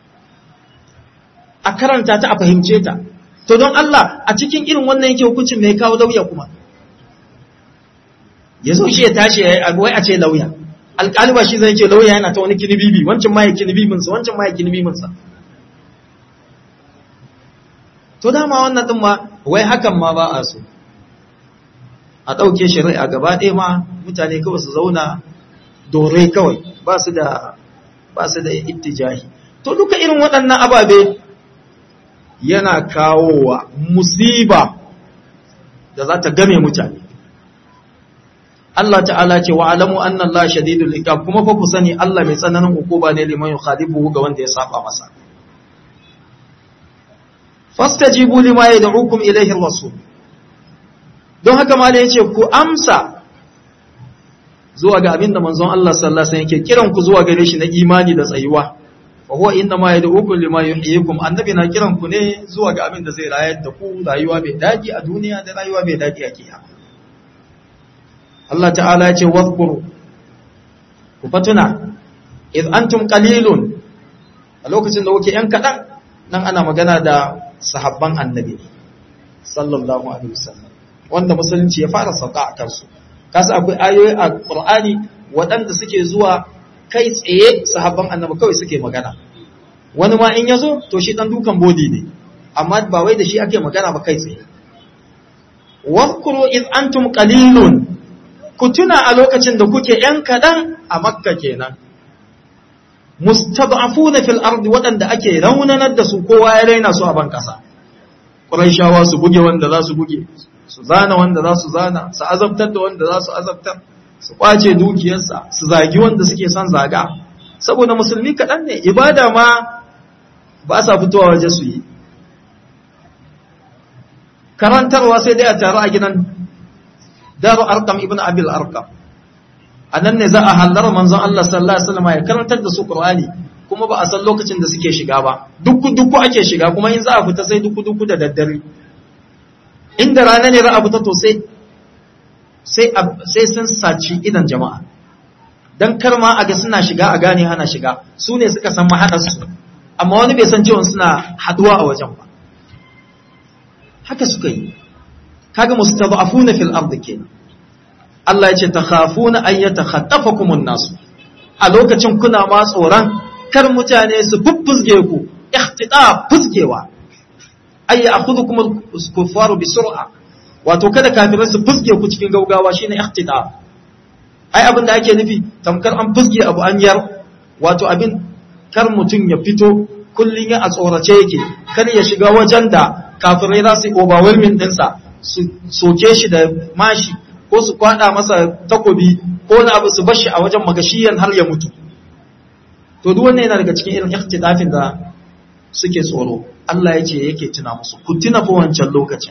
a karanta ta a fahimce ta to don Allah a cikin irin wannan yake hukuncin mai kawo lauya kuma ya zo shi ya tashi ya wai a ce lauya alƙali ba shi zai ce lauya yana ta wani kinibibi wancan ma ya kinibibinsa wancan ma ya kinibibinsa to dama wannan din ma wai hakan ma ba a so a ɗauke shari'a gaba ɗaya ma mutane kawai su zauna dore kawai ba su da ba su da ittijahi to duka irin waɗannan ababe yana kawowa musiba da za ta game mutane Allah ta'ala ce wa alamu anna Allah shadidul iqab kuma fa ku sani Allah mai tsananin hukuma ne liman yukhadibu ga wanda ya saba masa fastajibu lima yad'ukum ilayhi ar-rasul don haka ma da yace ku amsa zuwa ga abinda manzon Allah sallallahu alaihi wasallam yake kiran ku zuwa gare shi na imani da tsayuwa wa huwa inna ma yad'ukum lima yuhyikum annabi na kiran ku ne zuwa ga abinda zai rayar da ku rayuwa mai daɗi a duniya da rayuwa mai daɗi a kiyama Allah ta'ala ya ce wadhkuru ku fatuna idh antum qalilun a lokacin da kuke yan kadan nan ana magana da sahabban annabi sallallahu alaihi wasallam wanda musulunci ya fara sauka a kansu kasa akwai ayoyi a Qur'ani waɗanda suke zuwa kai tsaye sahabban annabi kawai suke magana wani ma in yazo to shi dan dukan bodi ne amma ba wai da shi ake magana ba kai tsaye wadhkuru id antum qalilun ku tuna a lokacin da kuke yan kadan a makka kenan mustad'afuna fil ardi waɗanda ake raunanar da su kowa ya raina su a ban kasa Qurayshawa su buge wanda za su buge su zana wanda za su zana su azabtar da wanda za su azabtar su kwace dukiyarsa su zagi wanda suke son zaga saboda musulmi kaɗan ne ibada ma ba sa fitowa waje su yi karantarwa sai dai a taru a gidan daru arkam ibn abil arkam a nan ne za a hallar manzon Allah sallallahu alaihi wasallam ya karantar da su qur'ani kuma ba a san lokacin da suke shiga ba dukku dukku ake shiga kuma in za a fita sai dukku dukku da daddare inda rana ne za a fita to sai sai sun saci idan jama'a don karma a ga suna shiga a gane hana shiga su ne suka san mahaɗarsu amma wani bai san cewa suna haɗuwa a wajen ba haka suka yi kaga mustad'afuna fil ardi kenan Allah ya ce takhafuna an yatakhatafakum an-nas a lokacin kuna ma tsoron kar mutane su fuffuzge ku ihtida fuzgewa ay ya'khudhukum al-kuffaru bi sur'a wato kada kafirai su fuske ku cikin gaugawa shine ihtida ai abin da ake nufi tamkar an fuske abu an yar wato abin kar mutum ya fito kullun ya a tsorace yake kar ya shiga wajen da kafirai za su overwhelming dinsa su soke shi da mashi ko su kwada masa takobi ko na abu su bashi a wajen magashiyan har ya mutu to duk wannan yana daga cikin irin ihtidafin da suke tsoro Allah ya ce yake tuna musu ku tuna fa wancan lokacin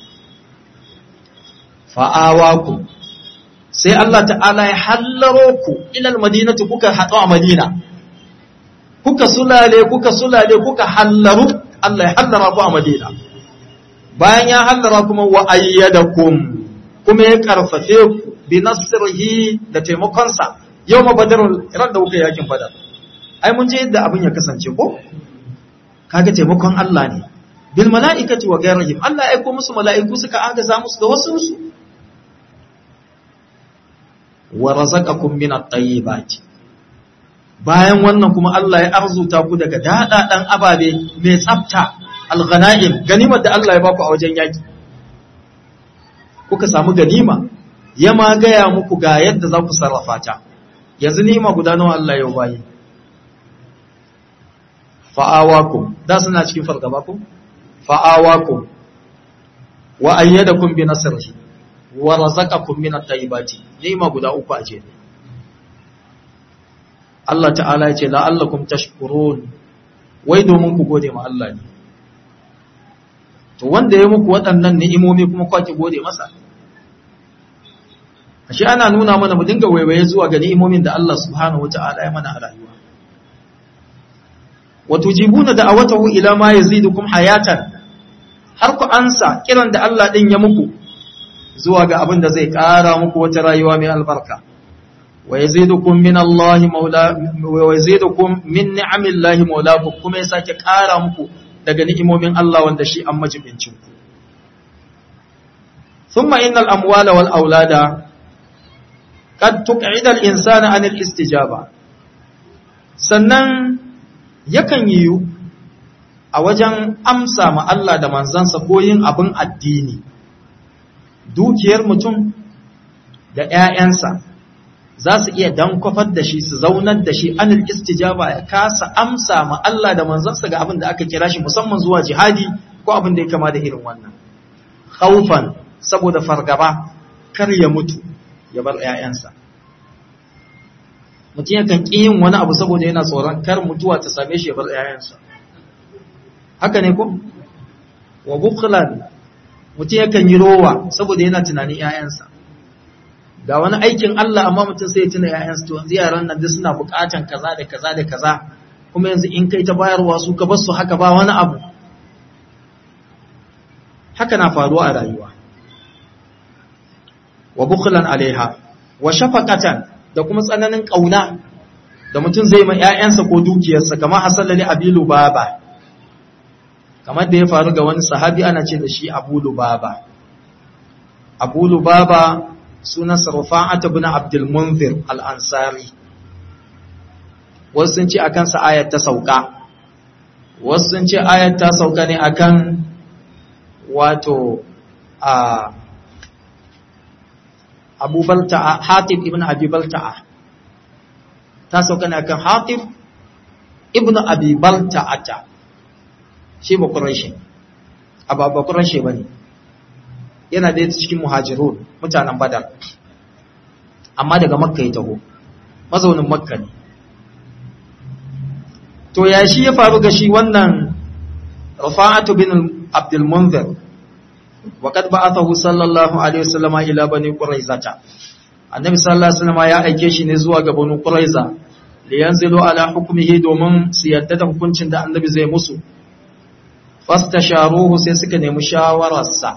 fa'awaku sai Allah ta'ala ya hallaro ku ilal madinati kuka haɗu a madina kuka sulale kuka sulale kuka hallaru Allah ya hallara ku a madina bayan ya hallara kuma wa ayyadakum kuma ya karfafe ku bi nasrihi da taimakonsa yau ma badarul ran da kuka yakin badar ai mun je yadda abin ya kasance ko kaga taimakon Allah ne bil mala'ikati wa ghayrihim Allah ya aiko musu mala'iku suka agaza musu da wasu su wa razaqakum min at-tayyibati bayan wannan kuma Allah ya arzuta ku daga dadadan ababe mai tsafta al-ghanaim ganimar da Allah ya baku a wajen yaki kuka samu ganima ya ma gaya muku ga yadda za ku sarrafa ta yanzu nima guda nawa Allah ya bayi fa'awakum da suna cikin fargaba ku fa'awakum wa ayyadakum bi nasrihi wa razaqakum min at-tayyibati ni'ima guda uku a jere Allah ta'ala ya ce la'allakum tashkurun wai domin ku gode ma Allah ne to wanda ya muku waɗannan ni'imomi kuma kwaki gode masa ashe ana nuna mana mu dinga waiwaye zuwa ga ni'imomin da Allah subhanahu wata'ala ya mana a rayuwa wa tujibuna da'awatahu ila ma yazidukum hayatan har ku ansa kiran da Allah din ya muku zuwa ga abin da zai ƙara muku wata rayuwa mai albarka wa yazidukum min Allah maula wa yazidukum min ni'amillahi maulakum kuma ya sake ƙara muku daga ni'imomin Allah wanda shi an majibincin ku thumma innal amwala wal aulada qad tuq'ida al insana an al istijaba sannan yakan yiwu a wajen amsa ma Allah da manzansa ko yin abin addini dukiyar mutum da ‘ya'yansa za su iya dankwafar da shi su zaunar da shi anil istijaba ya kasa amsa ma Allah da manzansa ga abin da aka kira shi musamman zuwa jihadi ko abin da ya kama da irin wannan haufan saboda fargaba kar ya mutu ya bar ‘ya'yansa mutum yakan ƙi yin wani abu saboda yana tsoron kar mutuwa ta same shi ya bar ‘ya'yansa haka ne ko wa bukhlan mutum yakan yi rowa saboda yana tunanin ‘ya'yansa ga wani aikin Allah amma mutum sai ya tuna ‘ya'yansa to yanzu yaran nan duk suna buƙatan kaza da kaza da kaza kuma yanzu in kai ta bayarwa su ka basu haka ba wani abu haka na faruwa a rayuwa wa bukhlan alaiha wa shafaqatan da kuma tsananin kauna da mutum zai ma ‘ya'yansa ko dukiyarsa kamar hasalali abilu baba kamar da ya faru ga wani sahabi ana ce da shi abu lubaba abu lubaba sunan sarfa'ata bin abdul munzir al-ansari wasu sun ce akan sa ayat ta sauka wasu sun ce ayat ta sauka ne akan wato a abu balta'a hatib ibn abi balta'a ta sauka ne akan hatib ibn abi balta'ata shi ba Quraishi ba ba Quraishi bane yana da cikin muhajirun mutanen Badar amma daga Makka ya taho mazaunin Makka ne to ya shi ya faru ga shi wannan Rafa'atu bin Abdul Munzir wa qad ba'athahu sallallahu alaihi wasallam ila bani Quraizata annabi sallallahu alaihi wasallam ya aike shi ne zuwa ga bani Quraiza liyanzilu ala hukmihi domin su yadda da hukuncin da annabi zai musu fastasharuhu sai suka nemi shawararsa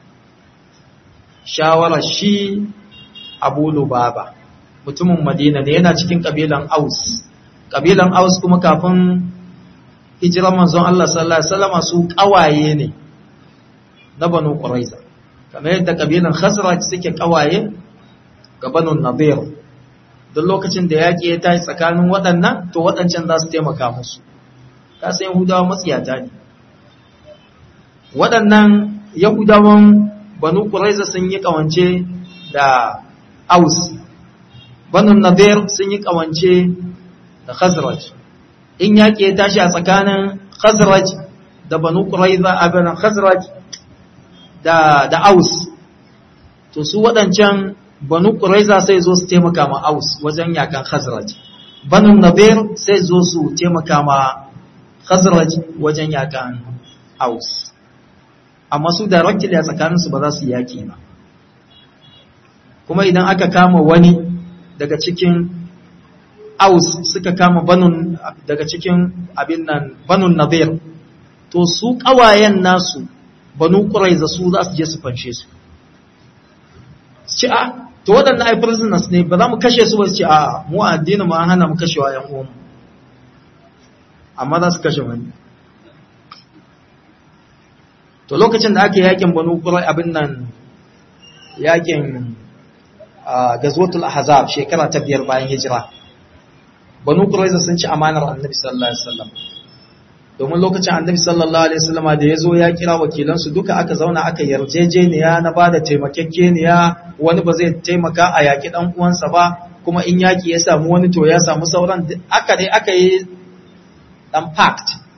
shawarar shi abu lubaba mutumin madina ne yana cikin kabilan aus kabilan aus kuma kafin hijiran manzon Allah sallallahu alaihi wasallam su kawaye ne na banu quraiza kamar yadda kabilan khazraj suke kawaye ga banu nadir duk lokacin da yaki ya tashi tsakanin waɗannan to waɗancan za su taimaka musu kasan yahudawa matsiyata ne waɗannan Yahudawan banu Quraiza sun yi ƙawance da Aus, banu Nadir sun yi ƙawance da Khazraj. In yaƙi ya tashi a tsakanin Khazraj da banu Quraiza a banan Khazraj da, da Aus, to su waɗancan banu Quraiza sai zo su taimaka ma Aus wajen yakan Khazraj. Banu Nadir sai zo su taimaka ma Khazraj wajen yakan Aus. amma su directly a tsakaninsu ba za su yaki ba kuma idan aka kama wani daga cikin aus suka kama banun daga cikin abin nan banun nadir to su kawayen nasu banu quraiza su za su je su fanshe su ci a to waɗannan ai prisoners ne ba za mu kashe su ba su ce a mu addini ma hana mu kashewa yan uwanmu amma za su kashe wani to lokacin da ake yakin banu kurai abin nan yakin gazwatul ahzab shekara ta biyar bayan hijira banu kurai sun ci amanar annabi sallallahu alaihi wasallam domin lokacin annabi sallallahu alaihi wasallam da ya zo ya kira wakilansu duka aka zauna aka yarjejeniya na bada taimakekeniya wani ba zai taimaka a yaki dan uwansa ba kuma in yaki ya samu wani to ya samu sauran aka dai aka yi dan pact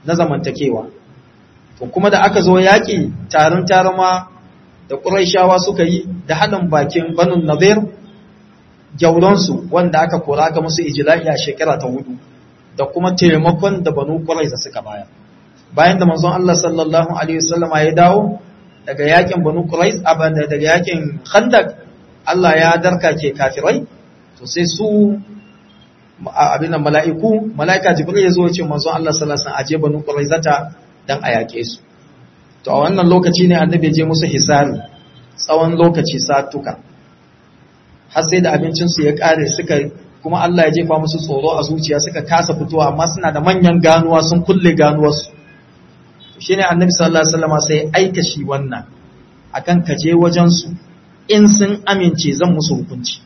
na zamantakewa to kuma da aka zo yaƙi tarin tarama da ƙuraishawa suka yi da haɗin bakin banu nazir gyauransu wanda aka kora ga musu ijila'i a shekara ta hudu da kuma taimakon da banu ƙuraiza suka bayar bayan da manzon Allah sallallahu alaihi wasallam ya dawo daga yakin banu quraiz abanda daga yakin khandak Allah ya darka ke kafirai to sai su abin nan mala'iku mala'ika jibril ya zo ya ce manzon Allah sallallahu alaihi wasallam aje banu quraizata dan a yake su to a wannan lokaci ne annabi je musu hisari tsawon lokaci satuka har sai da abincin su ya kare suka kuma Allah ya jefa musu tsoro a zuciya suka kasa fitowa amma suna da manyan ganuwa sun kulle ganuwarsu shi ne annabi sallallahu alaihi wasallam sai aika shi wannan akan kaje wajen su in sun amince zan musu hukunci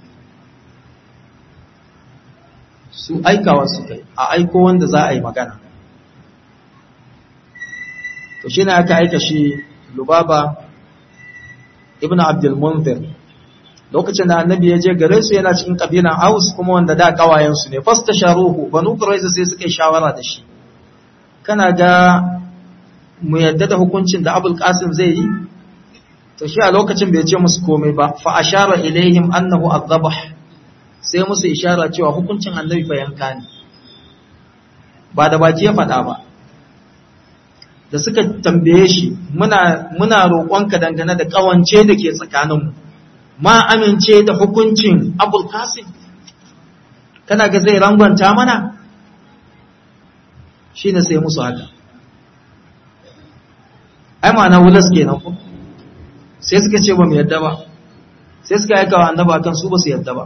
su aikawa su kai a aiko wanda za a yi magana to shi ne aka aika shi lubaba ibn abdul munzir lokacin da annabi ya je gare su yana cikin kabilan aus kuma wanda da kawayensu ne fasta sharuhu banu quraiza sai suka yi shawara da shi kana ga mu yadda da hukuncin da abul qasim zai yi to shi a lokacin bai ce musu komai ba fa ashara ilaihim annahu adhabah sai musu ishara cewa hukuncin annabi fa yanka ne ba da baki ya faɗa ba da suka tambaye shi muna muna roƙonka dangane da ƙawance da ke tsakaninmu ma amince da hukuncin abul qasim kana ga zai rangwanta mana shine sai musu haka ai ma'ana wulas kenan ko sai suka ce ba mu yadda ba sai suka aika wa annaba kan su ba su yadda ba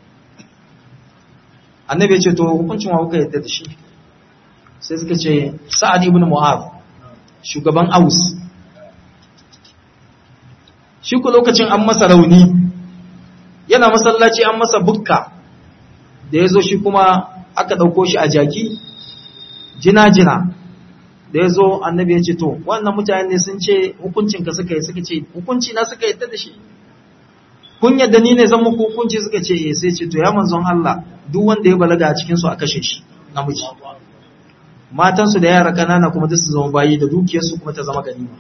annabi ya ce to hukuncin wa kuka yadda da shi sai suka ce sa'ad ibn mu'adh shugaban aus shi ku lokacin an masa rauni yana masallaci an masa bukka da ya zo shi kuma aka ɗauko shi a jaki jina-jina da ya zo annabi ya ce to wannan mutane sun ce hukuncinka suka yi suka ce hukunci na suka yadda da shi kun yadda ni ne zan muku hukunci suka ce eh sai ce to ya manzon Allah duk wanda ya balaga a cikin su a kashe shi namiji matansu da yara kanana kuma duk su zama bayi da dukiyarsu kuma ta zama ganima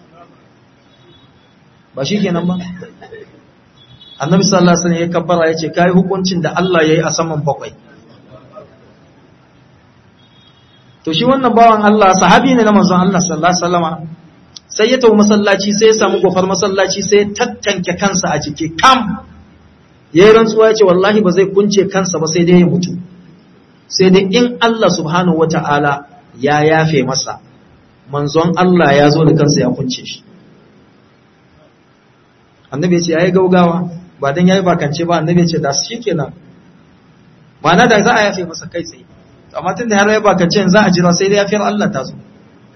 ba shi kenan ba annabi sallallahu alaihi wasallam ya kabbara ya ce kai hukuncin da Allah yayi a saman bakwai to shi wannan bawan Allah sahabi ne na manzon Allah sallallahu alaihi wasallama sai ya tafi masallaci sai ya samu gofar masallaci sai ya tattanke kansa a jiki kam yayin rantsuwa ya ce wallahi ba zai kunce kansa ba sai dai ya mutu sai dai in Allah subhanahu wata'ala ya yafe masa manzon Allah ya zo da kansa ya kunce shi annabi ya ce yayi gaugawa ba dan yayi bakance ba annabi ya ce da shi kenan ma'ana da za a yafe masa kai tsaye amma tun da har ya bakance za a jira sai dai yafiyar Allah ta zo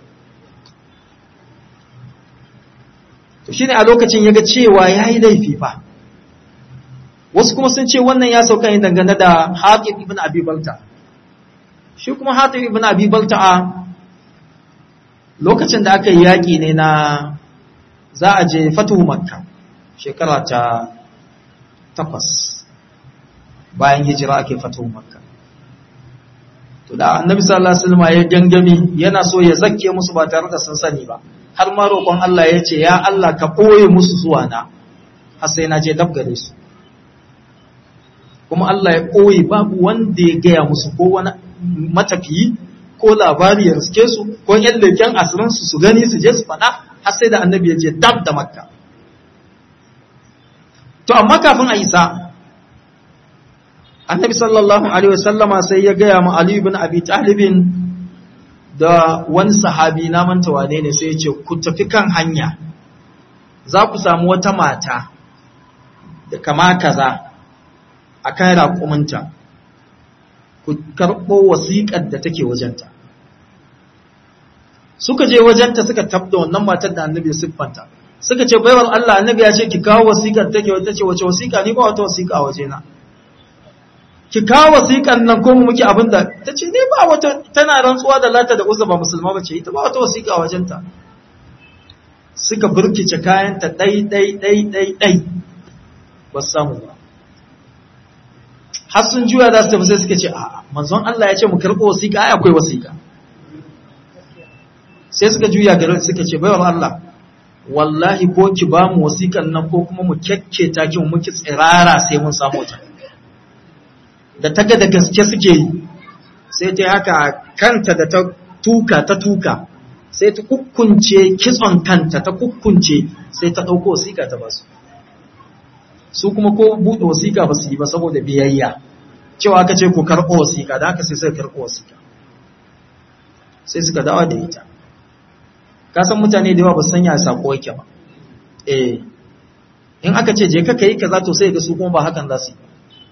to shine a lokacin yaga cewa yayi laifi fa wasu kuma sun ce wannan ya sauka ne dangane da Hatib ibn Abi Balta shi kuma Hatib ibn Abi Balta a lokacin da aka yi yaƙi ne na za a je fatuhu Makka shekara ta takwas bayan hijira ake fatuhu Makka to da annabi sallallahu alaihi wasallam ya gangami yana so ya zakke musu ba tare da sun sani ba har ma roƙon Allah ya ce ya Allah ka ɓoye musu zuwa na har sai na je dab gare su kuma Allah ya ɓoye babu wanda ya gaya musu ko wani matafiyi ko labari ya riske su ko yan leken asirin su su gani su je su faɗa har sai da annabi ya je dab da makka to amma kafin a isa annabi sallallahu alaihi wasallama sai ya gaya ma Ali ibn Abi Talibin da wani sahabi na manta wane ne sai ya ce ku tafi kan hanya za ku samu wata mata da kama kaza a kan raƙuminta ku karɓo wasiƙar da take wajenta suka je wajenta suka tabda wannan matar da annabi siffanta suka ce baiwar Allah annabi ya ce ki kawo wasiƙar take wata ce wace wasiƙa ni ba wata wasiƙa a wajena ki kawo wasiƙan nan ko muke abin da ta ce ne ba wata tana rantsuwa da lata da uzza ba musulma ba ce ita ba wata wasiƙa a wajenta suka burkice kayanta ɗai ɗai ɗai ɗai ɗai ba su samu ba har sun juya za su tafi sai suka ce a manzon Allah ya ce mu karɓo wasiƙa ai akwai wasiƙa sai suka juya gare suka ce baiwar Allah wallahi ko ki ba mu wasikan nan ko kuma mu kyakketa ki mu ki tsirara sai mun samu ta da ta ga da gaske suke yi sai ta haka kanta da ta tuka ta tuka sai ta kukkunce kitson kanta ta kukkunce sai ta ɗauko wasiƙa ta basu su kuma ko buɗe wasiƙa ba su yi ba saboda biyayya cewa aka ce ku karɓo wasiƙa da haka sai suka karɓo wasiƙa sai suka dawo da ita ka san mutane da yawa ba san ya sako yake ba eh in aka ce je ka kai kaza to sai ga su kuma ba hakan za su yi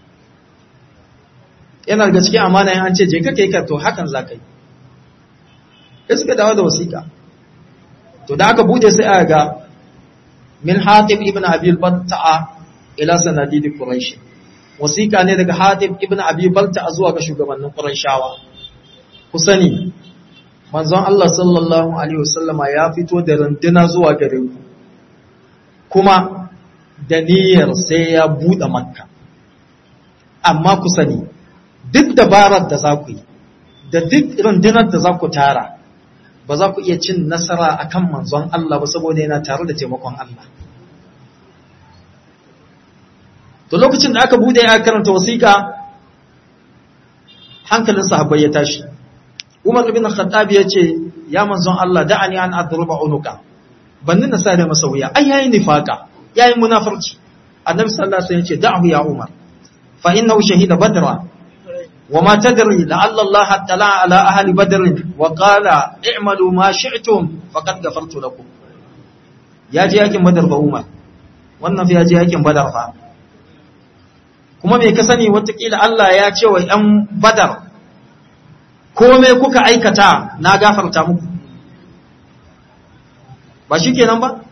yana daga cikin amana in an ce je ka kai ka to hakan za ka yi sai suka dawo da wasiƙa to da aka bude sai aka ga min hatib ibn abi balta'a ila sanadid quraish wasiƙa ne daga hatib ibn abi balta'a zuwa ga shugabannin qurayshawa ku sani manzon Allah sallallahu alaihi wasallama ya fito da runduna zuwa gare ku kuma da niyyar sai ya bude makka amma ku sani duk dabarar da za ku yi da duk rundunar da za ku tara ba za ku iya cin nasara a kan manzon Allah ba saboda yana tare da taimakon Allah. To lokacin da aka bude ya karanta wasiƙa hankalin sahabbai ya tashi. Umar ibn Khattab ya ce, "Ya manzon Allah, da'ani an adruba unuka." Bannin na sare masa wuya, ai yayi nifaka, yayi munafurci. Annabi sallallahu alaihi wasallam ya ce, "Da'hu ya Umar, fa innahu shahida badra وما تدري لعل الله اطلع على أهل بدر وقال اعملوا ما شئتم فقد غفرت لكم ya je yakin badar ba umar wannan fi ya je yakin badar fa kuma me ka sani watakila Allah ya ce wa ‘yan badar kome kuka aikata na gafarta muku ba shi kenan ba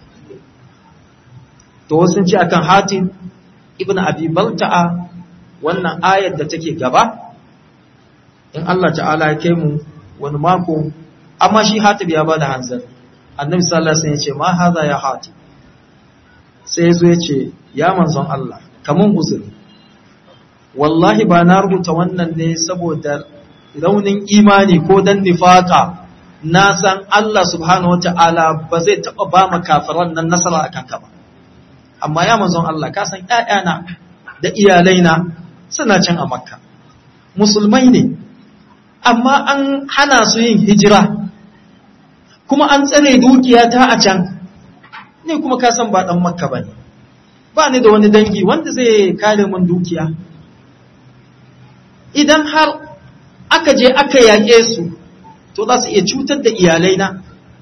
to sun ce akan hatim ibn abi balta'a wannan ayar da take gaba in Allah ta'ala ya kai mu wani mako amma shi hatib ya bada hanzar annabi sallallahu alaihi wasallam ya ce ma haza ya hatib sai yazo ya ce ya manzon Allah kamun uzuri wallahi ba na rubuta wannan ne saboda raunin imani ko dan nifaka na san Allah subhanahu wata'ala ba zai taba ba mu kafiran nan nasara akan ka ba amma ya manzon Allah ka san ƴaƴana da iyalaina suna can a makka musulmai ne amma an hana su yin hijira kuma an tsare dukiyata a can ne kuma ka san ba dan makka bane ba ni da wani dangi wanda zai kare mun dukiya idan har aka je aka yaƙe su to za su iya cutar da iyalaina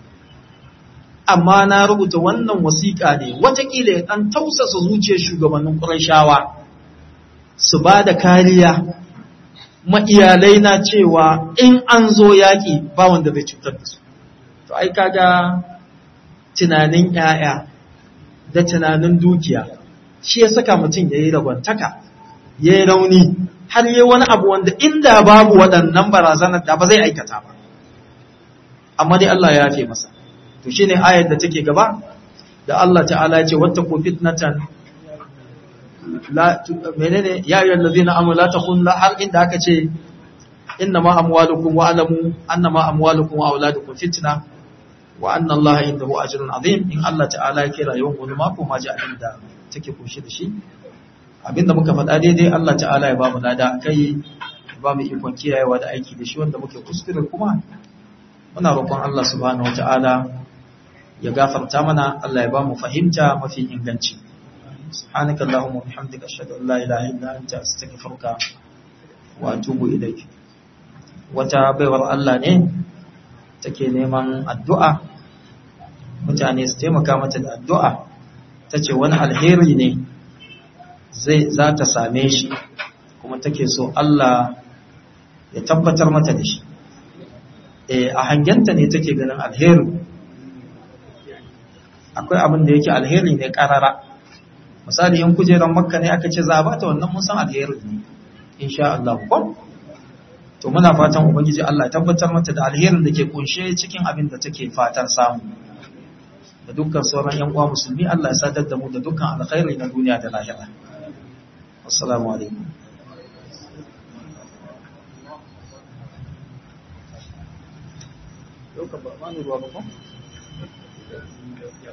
amma na rubuta wannan wasiƙa ne watakila ya ɗan tausasa zuciyar shugabannin ƙurashawa su ba da kariya ma iyalaina cewa in an zo yaƙi ba wanda zai cutar da su to ai kaga tunanin ‘ya'ya da tunanin dukiya shi ya saka mutum ya yi ragwantaka ya yi rauni har yi wani abu wanda inda babu waɗannan barazanar da ba zai aikata ba amma dai Allah ya yafe masa to shine ayar da take gaba da Allah ta'ala ya ce wattaqu fitnatan la menene ya ayyuhal ladina amanu la takhun la har inda aka ce innama amwalukum wa alamu annama amwalukum wa auladukum fitna wa anna Allah indahu ajrun azim in Allah ta'ala ya kira yawan wani mako ma ji abin da take kunshi da shi abinda muka faɗa daidai Allah ta'ala ya ba mu lada kai ba mu ikon kiyayewa da aiki da shi wanda muke kuskure kuma muna roƙon Allah subhanahu wata'ala ya gafarta mana Allah ya ba mu fahimta mafi inganci subhanaka allahumma bihamdika ashhadu an la ilaha illa anta astaghfiruka wa atubu ilayk wata baiwar Allah ne take neman addu'a mutane su taimaka mata da addu'a tace wani alheri ne zai za ta same shi kuma take so Allah ya tabbatar mata da shi e a hangenta ne take ganin alheri akwai abin da yake alheri ne karara misali in kujeran makka ne aka ce za a bata wannan mun san alheri ne insha Allah ko to muna fatan ubangiji Allah ya tabbatar mata da alherin da ke kunshe cikin abin da take fatan samu da dukkan sauran yan uwa musulmi Allah ya sadar da mu da dukkan alkhairi na duniya da lahira assalamu alaikum Yau ka ba ma ruwa ba ko?